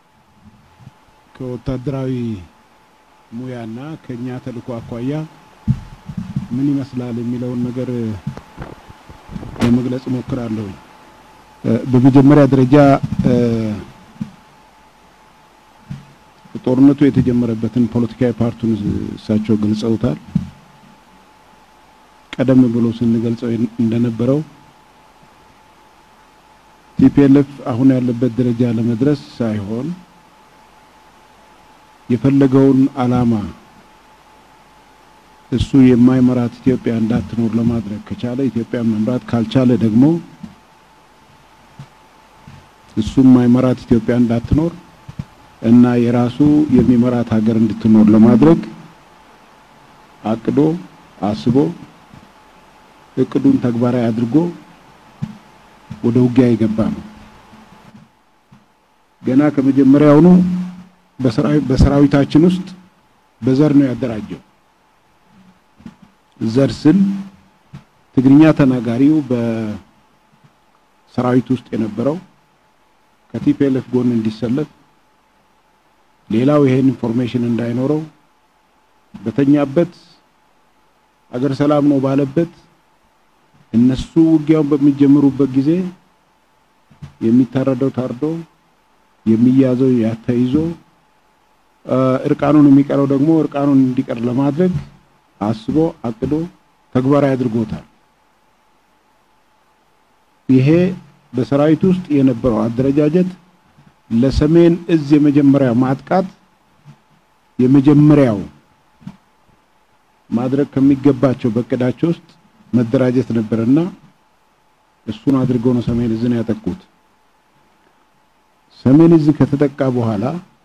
ከወታደራዊ ሙያና ከኛ ተልእኮ አኳያ ምን ይመስላል የሚለውን ነገር ለመግለጽ እሞክራለሁ። በመጀመሪያ ደረጃ ጦርነቱ የተጀመረበትን ፖለቲካዊ ፓርቱን እሳቸው ገልጸውታል። ቀደም ብሎ ስንገልጸው እንደነበረው ቲፒኤልኤፍ አሁን ያለበት ደረጃ ለመድረስ ሳይሆን የፈለገውን ዓላማ እሱ የማይመራት ኢትዮጵያ እንዳትኖር ለማድረግ ከቻለ ኢትዮጵያ መምራት ካልቻለ ደግሞ እሱ የማይመራት ኢትዮጵያ እንዳትኖር እና የራሱ የሚመራት ሀገር እንድትኖር ለማድረግ አቅዶ አስቦ እቅዱን ተግባራዊ አድርጎ ወደ ውጊያ የገባ ነው። ገና ከመጀመሪያውኑ በሰራዊታችን ውስጥ በዘር ነው ያደራጀው። ዘር ስል ትግርኛ ተናጋሪው በሰራዊት ውስጥ የነበረው ከቲፒኤልኤፍ ጎን እንዲሰለፍ ሌላው ይሄን ኢንፎርሜሽን እንዳይኖረው በተኛበት አገር ሰላም ነው ባለበት እነሱ ውጊያውን በሚጀምሩበት ጊዜ የሚታረደው ታርዶ የሚያዘው ያተይዞ እርቃኑን የሚቀረው ደግሞ እርቃኑን እንዲቀር ለማድረግ አስቦ አቅዶ ተግባራዊ አድርጎታል። ይሄ በሰራዊት ውስጥ የነበረው አደረጃጀት ለሰሜን እዝ የመጀመሪያው ማጥቃት የመጀመሪያው ማድረግ ከሚገባቸው በእቅዳቸው ውስጥ መደራጀት ነበርና እሱን አድርገው ነው ሰሜን እዝን ያጠቁት። ሰሜን እዝ ከተጠቃ በኋላ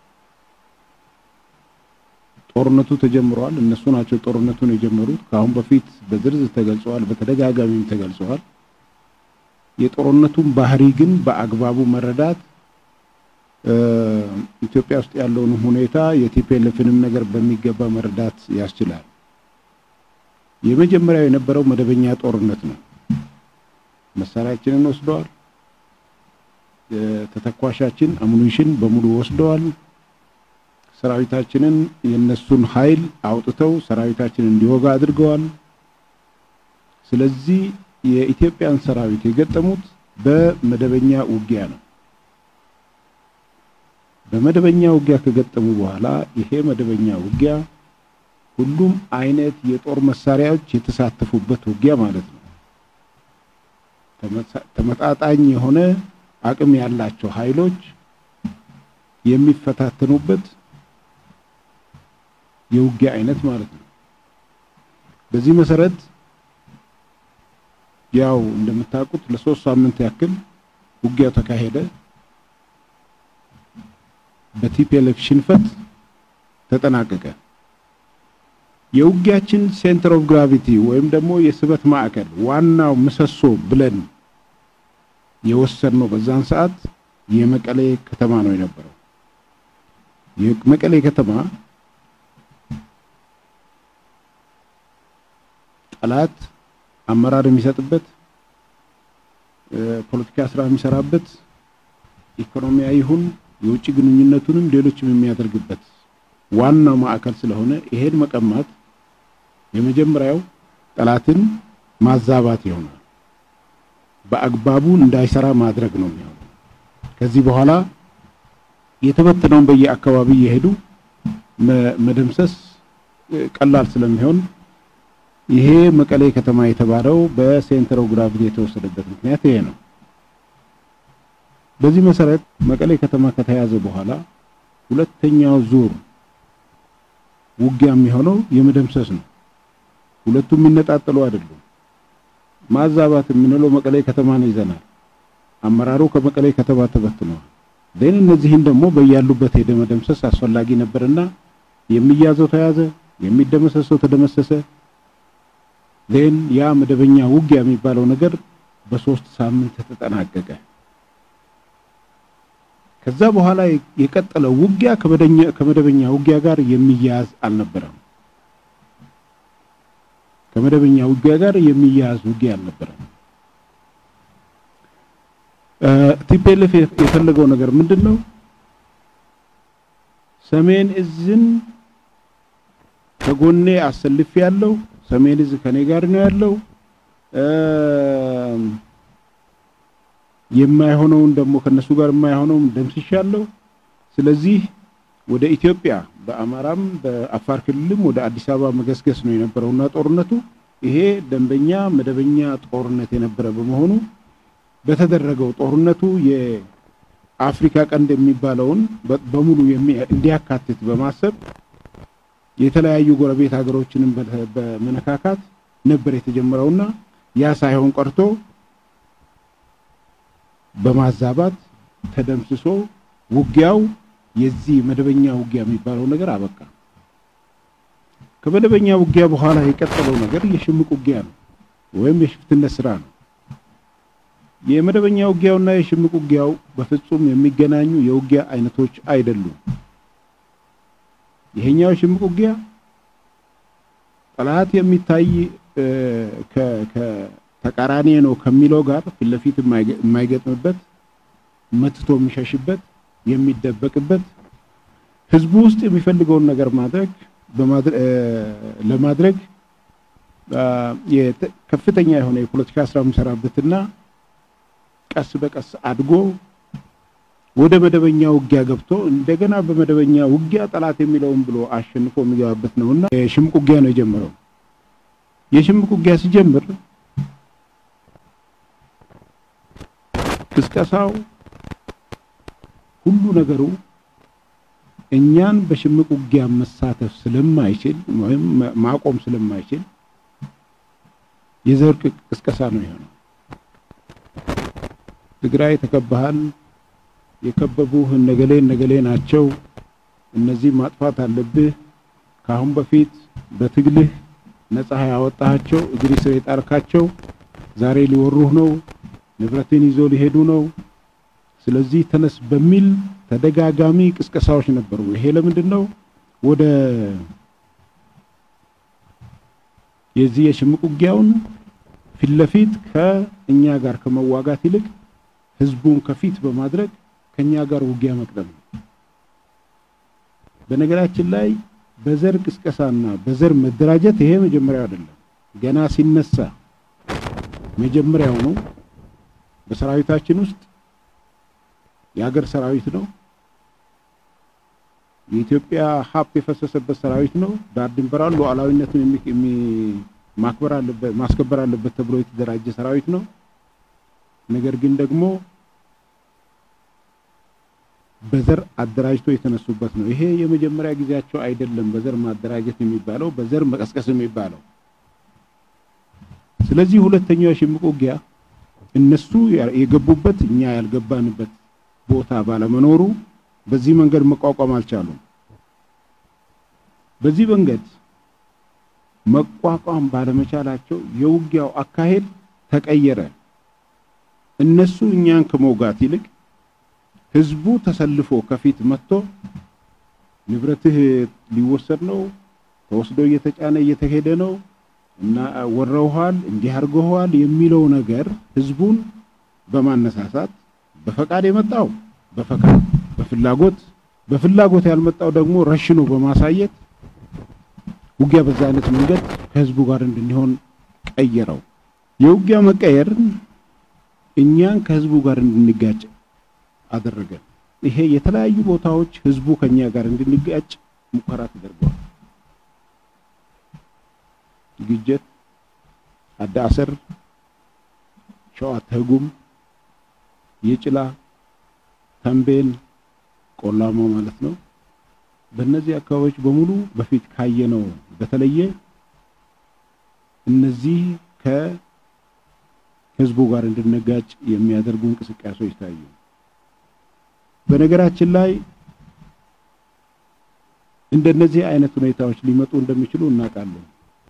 ጦርነቱ ተጀምሯል። እነሱ ናቸው ጦርነቱን የጀመሩት። ከአሁን በፊት በዝርዝር ተገልጸዋል፣ በተደጋጋሚም ተገልጸዋል። የጦርነቱን ባህሪ ግን በአግባቡ መረዳት ኢትዮጵያ ውስጥ ያለውን ሁኔታ የቲፒኤልኤፍንም ነገር በሚገባ መረዳት ያስችላል። የመጀመሪያው የነበረው መደበኛ ጦርነት ነው። መሳሪያችንን ወስደዋል። ተተኳሻችን አሙኒሽን በሙሉ ወስደዋል። ሰራዊታችንን የነሱን ኃይል አውጥተው ሰራዊታችንን እንዲወጋ አድርገዋል። ስለዚህ የኢትዮጵያን ሰራዊት የገጠሙት በመደበኛ ውጊያ ነው። በመደበኛ ውጊያ ከገጠሙ በኋላ ይሄ መደበኛ ውጊያ ሁሉም አይነት የጦር መሳሪያዎች የተሳተፉበት ውጊያ ማለት ነው። ተመጣጣኝ የሆነ አቅም ያላቸው ኃይሎች የሚፈታተኑበት የውጊያ አይነት ማለት ነው። በዚህ መሰረት ያው እንደምታውቁት ለሶስት ሳምንት ያክል ውጊያው ተካሄደ። በቲፒኤልኤፍ ሽንፈት ተጠናቀቀ። የውጊያችን ሴንተር ኦፍ ግራቪቲ ወይም ደግሞ የስበት ማዕከል ዋናው ምሰሶ ብለን የወሰድነው በዛን ሰዓት የመቀሌ ከተማ ነው የነበረው። የመቀሌ ከተማ ጠላት አመራር የሚሰጥበት ፖለቲካ ስራ የሚሰራበት ኢኮኖሚያዊ ይሁን የውጭ ግንኙነቱንም ሌሎችም የሚያደርግበት ዋናው ማዕከል ስለሆነ ይሄን መቀማት የመጀመሪያው ጠላትን ማዛባት ይሆናል። በአግባቡ እንዳይሰራ ማድረግ ነው የሚሆነው። ከዚህ በኋላ የተበተነውን በየአካባቢ እየሄዱ መደምሰስ ቀላል ስለሚሆን ይሄ መቀሌ ከተማ የተባለው በሴንተር ኦፍ ግራቪቲ የተወሰደበት ምክንያት ይሄ ነው። በዚህ መሰረት መቀሌ ከተማ ከተያዘ በኋላ ሁለተኛው ዙር ውጊያ የሚሆነው የመደምሰስ ነው። ሁለቱም የሚነጣጠሉ አይደሉም። ማዛባት የምንለው መቀሌ ከተማን ይዘናል። አመራሩ ከመቀሌ ከተማ ተበትነዋል። ግን እነዚህን ደግሞ በያሉበት ሄደ መደምሰስ አስፈላጊ ነበርና የሚያዘው ተያዘ፣ የሚደመሰሰው ተደመሰሰ። ዜን ያ መደበኛ ውጊያ የሚባለው ነገር በሶስት ሳምንት ተጠናቀቀ። ከዛ በኋላ የቀጠለው ውጊያ ከመደበኛ ውጊያ ጋር የሚያያዝ አልነበረም። ከመደበኛ ውጊያ ጋር የሚያያዝ ውጊያ አልነበረም። ቲፒኤልኤፍ የፈለገው ነገር ምንድን ነው? ሰሜን እዝን ከጎኔ አሰልፍ ያለው ሰሜን እዝ ከኔ ጋር ነው ያለው። የማይሆነውን ደግሞ ከነሱ ጋር የማይሆነውን ደምስሻለሁ። ስለዚህ ወደ ኢትዮጵያ በአማራም በአፋር ክልልም ወደ አዲስ አበባ መገስገስ ነው የነበረውና ጦርነቱ ይሄ ደንበኛ መደበኛ ጦርነት የነበረ በመሆኑ በተደረገው ጦርነቱ የአፍሪካ ቀንድ የሚባለውን በሙሉ እንዲያካትት በማሰብ የተለያዩ ጎረቤት ሀገሮችንም በመነካካት ነበር የተጀመረውና ያ ሳይሆን ቀርቶ በማዛባት ተደምስሶ ውጊያው የዚህ መደበኛ ውጊያ የሚባለው ነገር አበቃ። ከመደበኛ ውጊያ በኋላ የቀጠለው ነገር የሽምቅ ውጊያ ነው ወይም የሽፍትነት ስራ ነው። የመደበኛ ውጊያውና የሽምቅ ውጊያው በፍጹም የሚገናኙ የውጊያ አይነቶች አይደሉም። ይሄኛው ሽምቅ ውጊያ ጠላት የሚታይ ከተቃራኒ ነው ከሚለው ጋር ፊት ለፊት የማይገጥምበት መትቶ የሚሸሽበት የሚደበቅበት ህዝቡ ውስጥ የሚፈልገውን ነገር ማድረግ ለማድረግ ከፍተኛ የሆነ የፖለቲካ ስራ የሚሰራበትና ቀስ በቀስ አድጎ ወደ መደበኛ ውጊያ ገብቶ እንደገና በመደበኛ ውጊያ ጠላት የሚለውን ብሎ አሸንፎ የሚገባበት ነውና የሽምቅ ውጊያ ነው የጀመረው። የሽምቅ ውጊያ ሲጀምር ቅስቀሳው ሁሉ ነገሩ እኛን በሽምቅ ውጊያ መሳተፍ ስለማይችል ወይም ማቆም ስለማይችል የዘር ቅስቀሳ ነው የሆነው። ትግራይ ተከባሃል፣ የከበቡህ እነገሌ እነገሌ ናቸው፣ እነዚህ ማጥፋት አለብህ፣ ከአሁን በፊት በትግልህ ነፃ ያወጣሃቸው እግሪ ስር የጣልካቸው ዛሬ ሊወሩህ ነው፣ ንብረትን ይዞ ሊሄዱ ነው። ስለዚህ ተነስ በሚል ተደጋጋሚ ቅስቀሳዎች ነበሩ። ይሄ ለምንድን ነው ወደ የዚህ የሽምቅ ውጊያውን ፊት ለፊት ከእኛ ጋር ከመዋጋት ይልቅ ህዝቡን ከፊት በማድረግ ከኛ ጋር ውጊያ መቅደም ነው። በነገራችን ላይ በዘር ቅስቀሳና በዘር መደራጀት ይሄ መጀመሪያው አይደለም። ገና ሲነሳ መጀመሪያው ነው። በሰራዊታችን ውስጥ የሀገር ሰራዊት ነው። የኢትዮጵያ ሀብት የፈሰሰበት ሰራዊት ነው። ዳር ድንበሯን ሉዓላዊነትን ማክበር አለበት ማስከበር አለበት ተብሎ የተደራጀ ሰራዊት ነው። ነገር ግን ደግሞ በዘር አደራጅቶ የተነሱበት ነው። ይሄ የመጀመሪያ ጊዜያቸው አይደለም። በዘር ማደራጀት የሚባለው በዘር መቀስቀስ የሚባለው ስለዚህ ሁለተኛው የሽምቅ ውጊያ እነሱ የገቡበት እኛ ያልገባንበት ቦታ ባለመኖሩ በዚህ መንገድ መቋቋም አልቻሉም። በዚህ መንገድ መቋቋም ባለመቻላቸው የውጊያው አካሄድ ተቀየረ። እነሱ እኛን ከመውጋት ይልቅ ህዝቡ ተሰልፎ ከፊት መጥቶ ንብረትህ ሊወሰድ ነው፣ ተወስዶ እየተጫነ እየተሄደ ነው እና ወረውሃል፣ እንዲህ አድርገዋል የሚለው ነገር ህዝቡን በማነሳሳት በፈቃድ የመጣው በፈቃድ በፍላጎት በፍላጎት ያልመጣው ደግሞ ረሽኖ በማሳየት ውጊያ በዛ አይነት መንገድ ከህዝቡ ጋር እንድንሆን ቀየረው። የውጊያ መቀየር እኛን ከህዝቡ ጋር እንድንጋጭ አደረገ። ይሄ የተለያዩ ቦታዎች ህዝቡ ከኛ ጋር እንድንጋጭ ሙከራ ተደርጓል። ግጀት፣ አዳሰር፣ ሸዋ ተጉም፣ የጭላ፣ ተንቤን፣ ቆላማ ማለት ነው። በእነዚህ አካባቢዎች በሙሉ በፊት ካየነው በተለየ እነዚህ ከህዝቡ ጋር እንድንጋጭ የሚያደርጉ እንቅስቃሴዎች ታዩ። በነገራችን ላይ እንደነዚህ አይነት ሁኔታዎች ሊመጡ እንደሚችሉ እናውቃለን።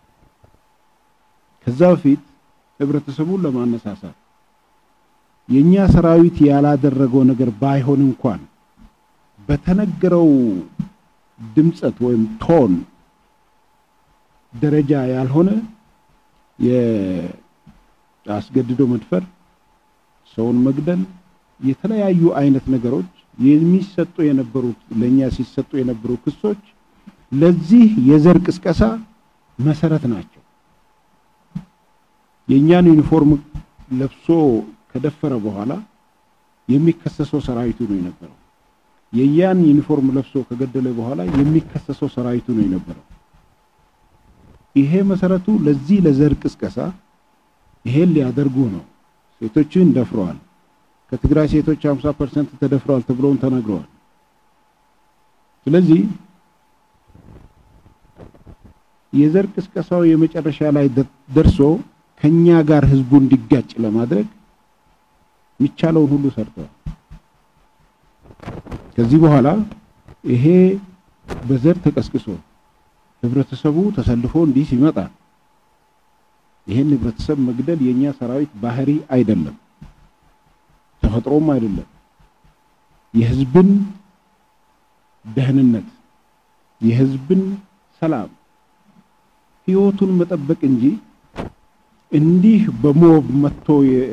ከዛ በፊት ህብረተሰቡን ለማነሳሳት የኛ ሰራዊት ያላደረገው ነገር ባይሆን እንኳን በተነገረው ድምጸት ወይም ቶን ደረጃ ያልሆነ የአስገድዶ መድፈር፣ ሰውን መግደል፣ የተለያዩ አይነት ነገሮች የሚሰጡ የነበሩት ለኛ ሲሰጡ የነበሩ ክሶች ለዚህ የዘር ቅስቀሳ መሰረት ናቸው። የእኛን ዩኒፎርም ለብሶ ከደፈረ በኋላ የሚከሰሰው ሰራዊቱ ነው የነበረው። የያን ዩኒፎርም ለብሶ ከገደለ በኋላ የሚከሰሰው ሰራዊቱ ነው የነበረው። ይሄ መሰረቱ ለዚህ ለዘር ቅስቀሳ ይሄን ሊያደርጉ ነው። ሴቶችን ደፍረዋል። ከትግራይ ሴቶች 50% ተደፍረዋል ተብለውም ተነግረዋል። ስለዚህ የዘር ቅስቀሳው የመጨረሻ ላይ ደርሶ ከኛ ጋር ህዝቡ እንዲጋጭ ለማድረግ የሚቻለውን ሁሉ ሰርተዋል። ከዚህ በኋላ ይሄ በዘር ተቀስቅሶ ህብረተሰቡ ተሰልፎ እንዲህ ሲመጣ ይሄን ህብረተሰብ መግደል የኛ ሰራዊት ባህሪ አይደለም፣ ተፈጥሮም አይደለም። የህዝብን ደህንነት የህዝብን ሰላም ህይወቱን መጠበቅ እንጂ እንዲህ በሞብ መጥቶ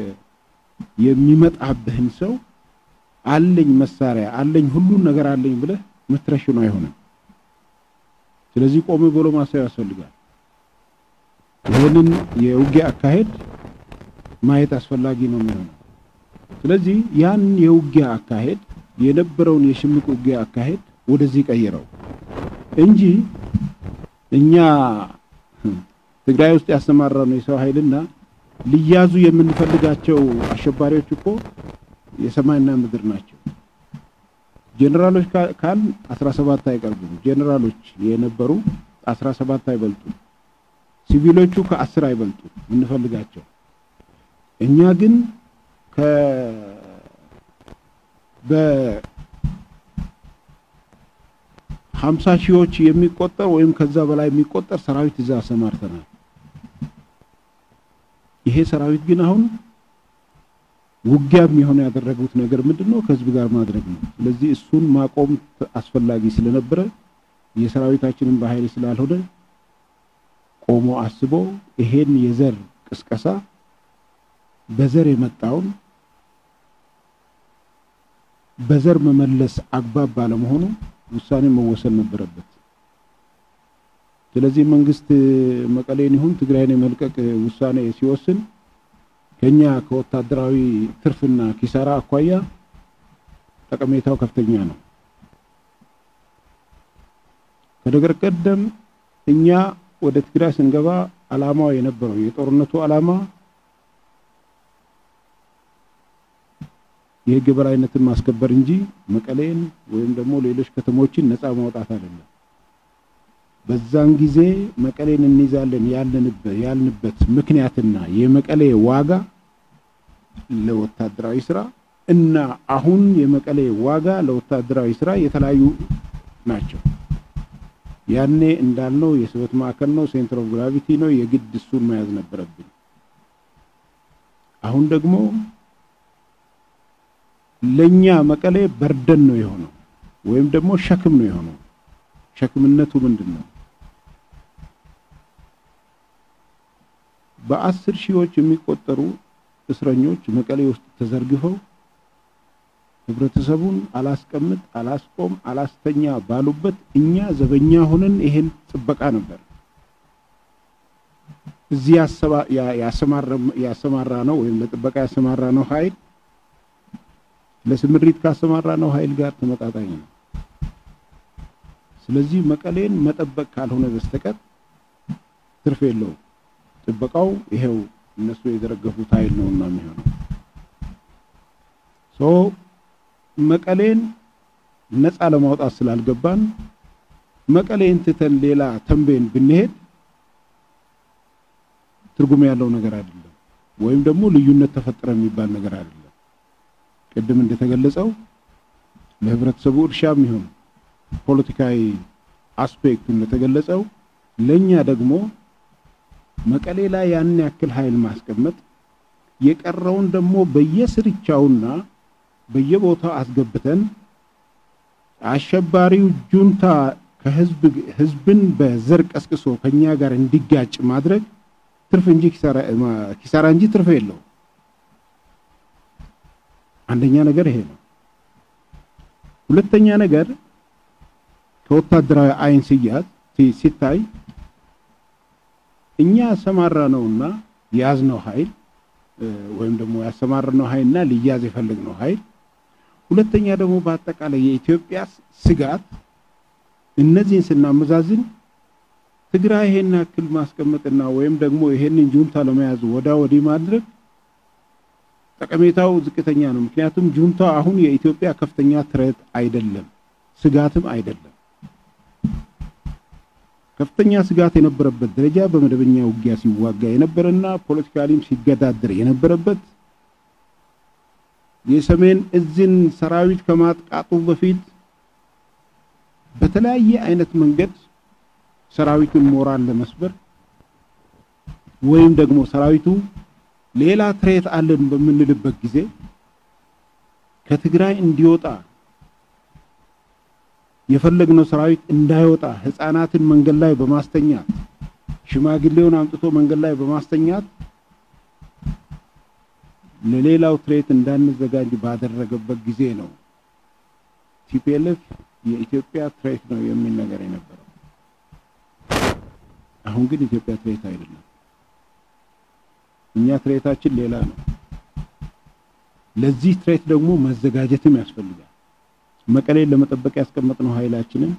የሚመጣብህን ሰው አለኝ መሳሪያ አለኝ ሁሉን ነገር አለኝ ብለህ ምትረሽኑ አይሆንም። ስለዚህ ቆም ብሎ ማሰብ ያስፈልጋል። ይህንን የውጊያ አካሄድ ማየት አስፈላጊ ነው የሚሆነው። ስለዚህ ያን የውጊያ አካሄድ የነበረውን የሽምቅ ውጊያ አካሄድ ወደዚህ ቀይረው እንጂ እኛ ትግራይ ውስጥ ያሰማራነው የሰው ኃይልና ሊያዙ የምንፈልጋቸው አሸባሪዎች እኮ የሰማይና ምድር ናቸው። ጄኔራሎች ካል 17 አይቀርቡም። ጄኔራሎች የነበሩ 17 አይበልጡም። ሲቪሎቹ ከአስር አይበልጡም የምንፈልጋቸው። እኛ ግን ከ በ ሀምሳ ሺዎች የሚቆጠር ወይም ከዛ በላይ የሚቆጠር ሰራዊት እዛ አሰማርተናል። ይሄ ሰራዊት ግን አሁን ውጊያ የሚሆነ ያደረጉት ነገር ምንድነው? ከህዝብ ጋር ማድረግ ነው። ስለዚህ እሱን ማቆም አስፈላጊ ስለነበረ የሰራዊታችንን በኃይል ስላልሆነ ቆሞ አስቦ ይሄን የዘር ቅስቀሳ በዘር የመጣውን በዘር መመለስ አግባብ ባለመሆኑ ውሳኔ መወሰን ነበረበት። ስለዚህ መንግስት መቀሌን ይሁን ትግራይን የመልቀቅ ውሳኔ ሲወስን ከኛ ከወታደራዊ ትርፍና ኪሳራ አኳያ ጠቀሜታው ከፍተኛ ነው። ከነገር ቀደም እኛ ወደ ትግራይ ስንገባ አላማው የነበረው የጦርነቱ አላማ የህግ የበላይነትን ማስከበር እንጂ መቀሌን ወይም ደግሞ ሌሎች ከተሞችን ነፃ ማውጣት አይደለም። በዛን ጊዜ መቀሌን እንይዛለን ያልንበት ምክንያትና የመቀሌ ዋጋ ለወታደራዊ ስራ እና አሁን የመቀሌ ዋጋ ለወታደራዊ ስራ የተለያዩ ናቸው። ያኔ እንዳልነው የስበት ማዕከል ነው፣ ሴንተር ኦፍ ግራቪቲ ነው። የግድ እሱን መያዝ ነበረብን። አሁን ደግሞ ለኛ መቀሌ በርደን ነው የሆነው ወይም ደግሞ ሸክም ነው የሆነው። ሸክምነቱ ምንድን ነው? በአስር ሺዎች የሚቆጠሩ እስረኞች መቀሌ ውስጥ ተዘርግፈው ህብረተሰቡን አላስቀምጥ፣ አላስቆም፣ አላስተኛ ባሉበት እኛ ዘበኛ ሆነን ይሄን ጥበቃ ነበር እዚህ ያሰማራ ነው ወይም ለጥበቃ ያሰማራ ነው ኃይል ለስምሪት ካሰማራ ነው ኃይል ጋር ተመጣጣኝ ነው። ስለዚህ መቀሌን መጠበቅ ካልሆነ በስተቀር ትርፍ የለውም። ጥበቃው ይሄው እነሱ የዘረገፉት ኃይል ነውና የሚሆነው ሶ መቀሌን ነፃ ለማውጣት ስላልገባን መቀሌን ትተን ሌላ ተንቤን ብንሄድ ትርጉም ያለው ነገር አይደለም፣ ወይም ደግሞ ልዩነት ተፈጠረ የሚባል ነገር አይደለም። ቅድም እንደተገለጸው ለህብረተሰቡ እርሻ የሚሆን ፖለቲካዊ አስፔክቱ እንደተገለጸው ለኛ ደግሞ መቀሌ ላይ ያን ያክል ኃይል ማስቀመጥ የቀረውን ደግሞ በየስርቻውና በየቦታው አስገብተን አሸባሪው ጁንታ ከህዝብ ህዝብን በዘር ቀስቅሶ ከኛ ጋር እንዲጋጭ ማድረግ ትርፍ እንጂ ኪሳራ እንጂ ትርፍ የለው። አንደኛ ነገር ይሄ ነው። ሁለተኛ ነገር ከወታደራዊ አይን ሲያዝ ሲታይ እኛ ያሰማራ ነውና የያዝነው ኃይል ወይም ደግሞ ያሰማራነው ኃይልና ሊያዝ የፈለግነው ኃይል ሁለተኛ ደግሞ በአጠቃላይ የኢትዮጵያ ስጋት እነዚህን ስናመዛዝን ትግራይ ይሄን ያክል ማስቀመጥና ወይም ደግሞ ይሄንን ጁንታ ለመያዝ ወዳ ወዲህ ማድረግ ጠቀሜታው ዝቅተኛ ነው። ምክንያቱም ጁንታ አሁን የኢትዮጵያ ከፍተኛ ትረት አይደለም፣ ስጋትም አይደለም። ከፍተኛ ስጋት የነበረበት ደረጃ በመደበኛ ውጊያ ሲዋጋ የነበረና ፖለቲካሊም ሲገዳደር የነበረበት የሰሜን እዝን ሰራዊት ከማጥቃቱ በፊት በተለያየ አይነት መንገድ ሰራዊቱን ሞራል ለመስበር ወይም ደግሞ ሰራዊቱ ሌላ ትሬት አለን በምንልበት ጊዜ ከትግራይ እንዲወጣ የፈለግነው ሰራዊት እንዳይወጣ ህፃናትን መንገድ ላይ በማስተኛት ሽማግሌውን አምጥቶ መንገድ ላይ በማስተኛት ለሌላው ትሬት እንዳንዘጋጅ ባደረገበት ጊዜ ነው ቲፒኤልኤፍ የኢትዮጵያ ትሬት ነው የሚል ነገር የነበረው። አሁን ግን ኢትዮጵያ ትሬት አይደለም። እኛ ትሬታችን ሌላ ነው። ለዚህ ትሬት ደግሞ መዘጋጀትም ያስፈልጋል። መቀሌን ለመጠበቅ ያስቀመጥነው ኃይላችንን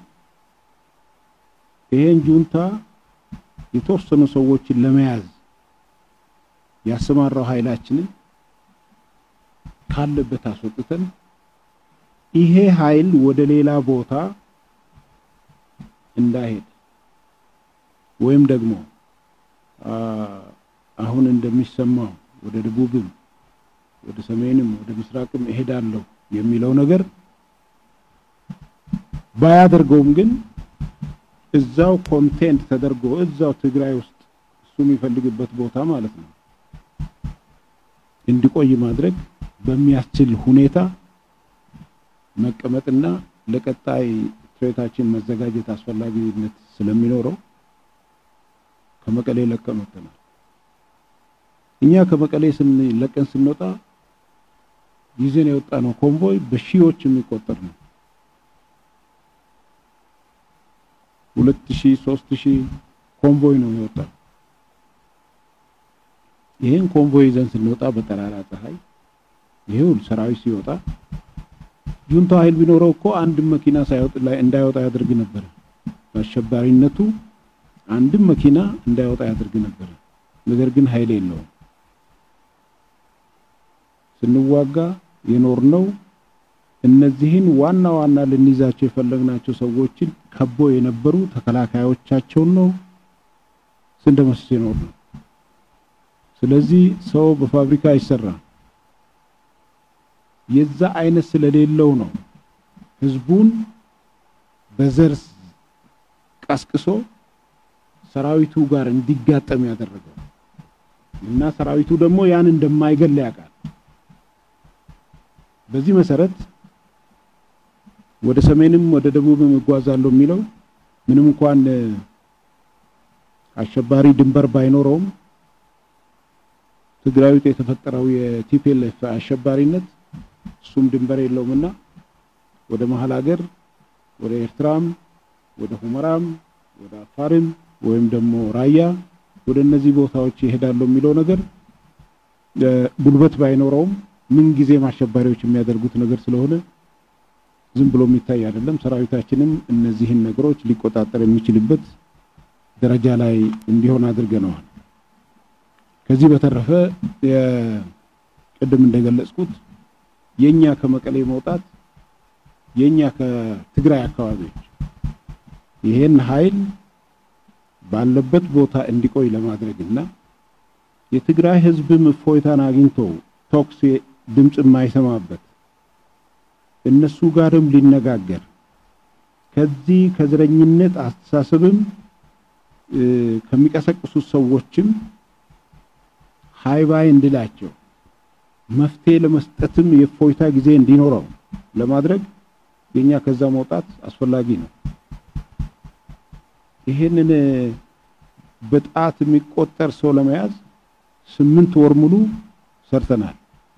ይሄን ጁንታ የተወሰኑ ሰዎችን ለመያዝ ያሰማራው ኃይላችንን ካለበት አስወጥተን ይሄ ኃይል ወደ ሌላ ቦታ እንዳይሄድ ወይም ደግሞ አሁን እንደሚሰማው ወደ ደቡብም ወደ ሰሜንም ወደ ምስራቅም እሄዳለሁ የሚለው ነገር ባያደርገውም ግን እዛው ኮንቴንት ተደርጎ እዛው ትግራይ ውስጥ እሱ የሚፈልግበት ቦታ ማለት ነው እንዲቆይ ማድረግ በሚያስችል ሁኔታ መቀመጥና ለቀጣይ ትሬታችን መዘጋጀት አስፈላጊነት ስለሚኖረው ከመቀሌ ለቀን ወጥተናል። እኛ ከመቀሌ ስንለቀን ስንወጣ ይዘን የወጣ ነው ኮንቮይ በሺዎች የሚቆጠር ነው። ሁለት ሺህ ሶስት ሺህ ኮንቮይ ነው የወጣው። ይህን ኮንቮይ ይዘን ስንወጣ በጠራራ ፀሐይ ይሄው ሰራዊት ሲወጣ ጁንታ ኃይል ቢኖረው እኮ አንድም መኪና ሳይወጥ ላይ እንዳይወጣ ያደርግ ነበር። በአሸባሪነቱ አንድም መኪና እንዳይወጣ ያደርግ ነበር። ነገር ግን ኃይል የለውም። ስንዋጋ የኖርነው እነዚህን ዋና ዋና ልንይዛቸው የፈለግናቸው ሰዎችን ከቦ የነበሩ ተከላካዮቻቸውን ነው ስንደመስስ የኖር ነው። ስለዚህ ሰው በፋብሪካ አይሰራም። የዛ አይነት ስለሌለው ነው ህዝቡን በዘር ቀስቅሶ ሰራዊቱ ጋር እንዲጋጠም ያደረገው እና ሰራዊቱ ደግሞ ያን እንደማይገል ያውቃል። በዚህ መሰረት ወደ ሰሜንም ወደ ደቡብም እጓዛለሁ የሚለው ምንም እንኳን አሸባሪ ድንበር ባይኖረውም ትግራይ ውስጥ የተፈጠረው የቲፒኤልኤፍ አሸባሪነት እሱም ድንበር የለውምና ወደ መሀል ሀገር ወደ ኤርትራም ወደ ሁመራም ወደ አፋርም ወይም ደግሞ ራያ ወደ እነዚህ ቦታዎች ይሄዳሉ የሚለው ነገር ጉልበት ባይኖረውም ምን ጊዜም አሸባሪዎች የሚያደርጉት ነገር ስለሆነ ዝም ብሎ የሚታይ አይደለም። ሰራዊታችንም እነዚህን ነገሮች ሊቆጣጠር የሚችልበት ደረጃ ላይ እንዲሆን አድርገነዋል። ከዚህ በተረፈ ቅድም እንደገለጽኩት የኛ ከመቀሌ መውጣት የኛ ከትግራይ አካባቢዎች ይሄን ኃይል ባለበት ቦታ እንዲቆይ ለማድረግ እና የትግራይ ህዝብም እፎይታን አግኝቶ ቶክስ ድምፅ የማይሰማበት እነሱ ጋርም ሊነጋገር ከዚህ ከዘረኝነት አስተሳሰብም ከሚቀሰቅሱት ሰዎችም ሃይባይ እንድላቸው መፍትሄ ለመስጠትም የእፎይታ ጊዜ እንዲኖረው ለማድረግ የኛ ከዛ መውጣት አስፈላጊ ነው። ይሄንን በጣት የሚቆጠር ሰው ለመያዝ ስምንት ወር ሙሉ ሰርተናል።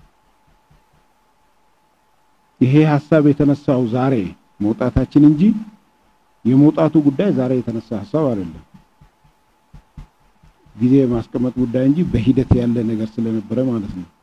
ይሄ ሀሳብ የተነሳው ዛሬ መውጣታችን እንጂ የመውጣቱ ጉዳይ ዛሬ የተነሳ ሀሳብ አይደለም። ጊዜ የማስቀመጥ ጉዳይ እንጂ በሂደት ያለ ነገር ስለነበረ ማለት ነው።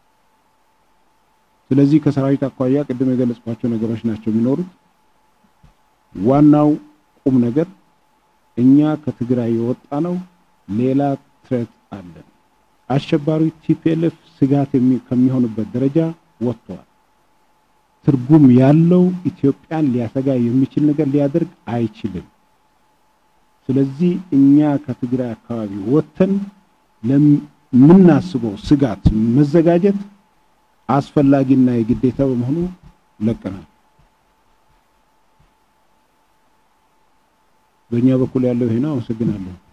ስለዚህ ከሰራዊት አኳያ ቅድም የገለጽኳቸው ነገሮች ናቸው የሚኖሩት። ዋናው ቁም ነገር እኛ ከትግራይ የወጣ ነው። ሌላ ትሬት አለን። አሸባሪ ቲፒኤልኤፍ ስጋት ከሚሆንበት ደረጃ ወጥቷል። ትርጉም ያለው ኢትዮጵያን ሊያሰጋ የሚችል ነገር ሊያደርግ አይችልም። ስለዚህ እኛ ከትግራይ አካባቢ ወጥተን ለምናስበው ስጋት መዘጋጀት አስፈላጊና የግዴታ በመሆኑ ለቀናል። በእኛ በኩል ያለው ይሄ ነው። አመሰግናለሁ።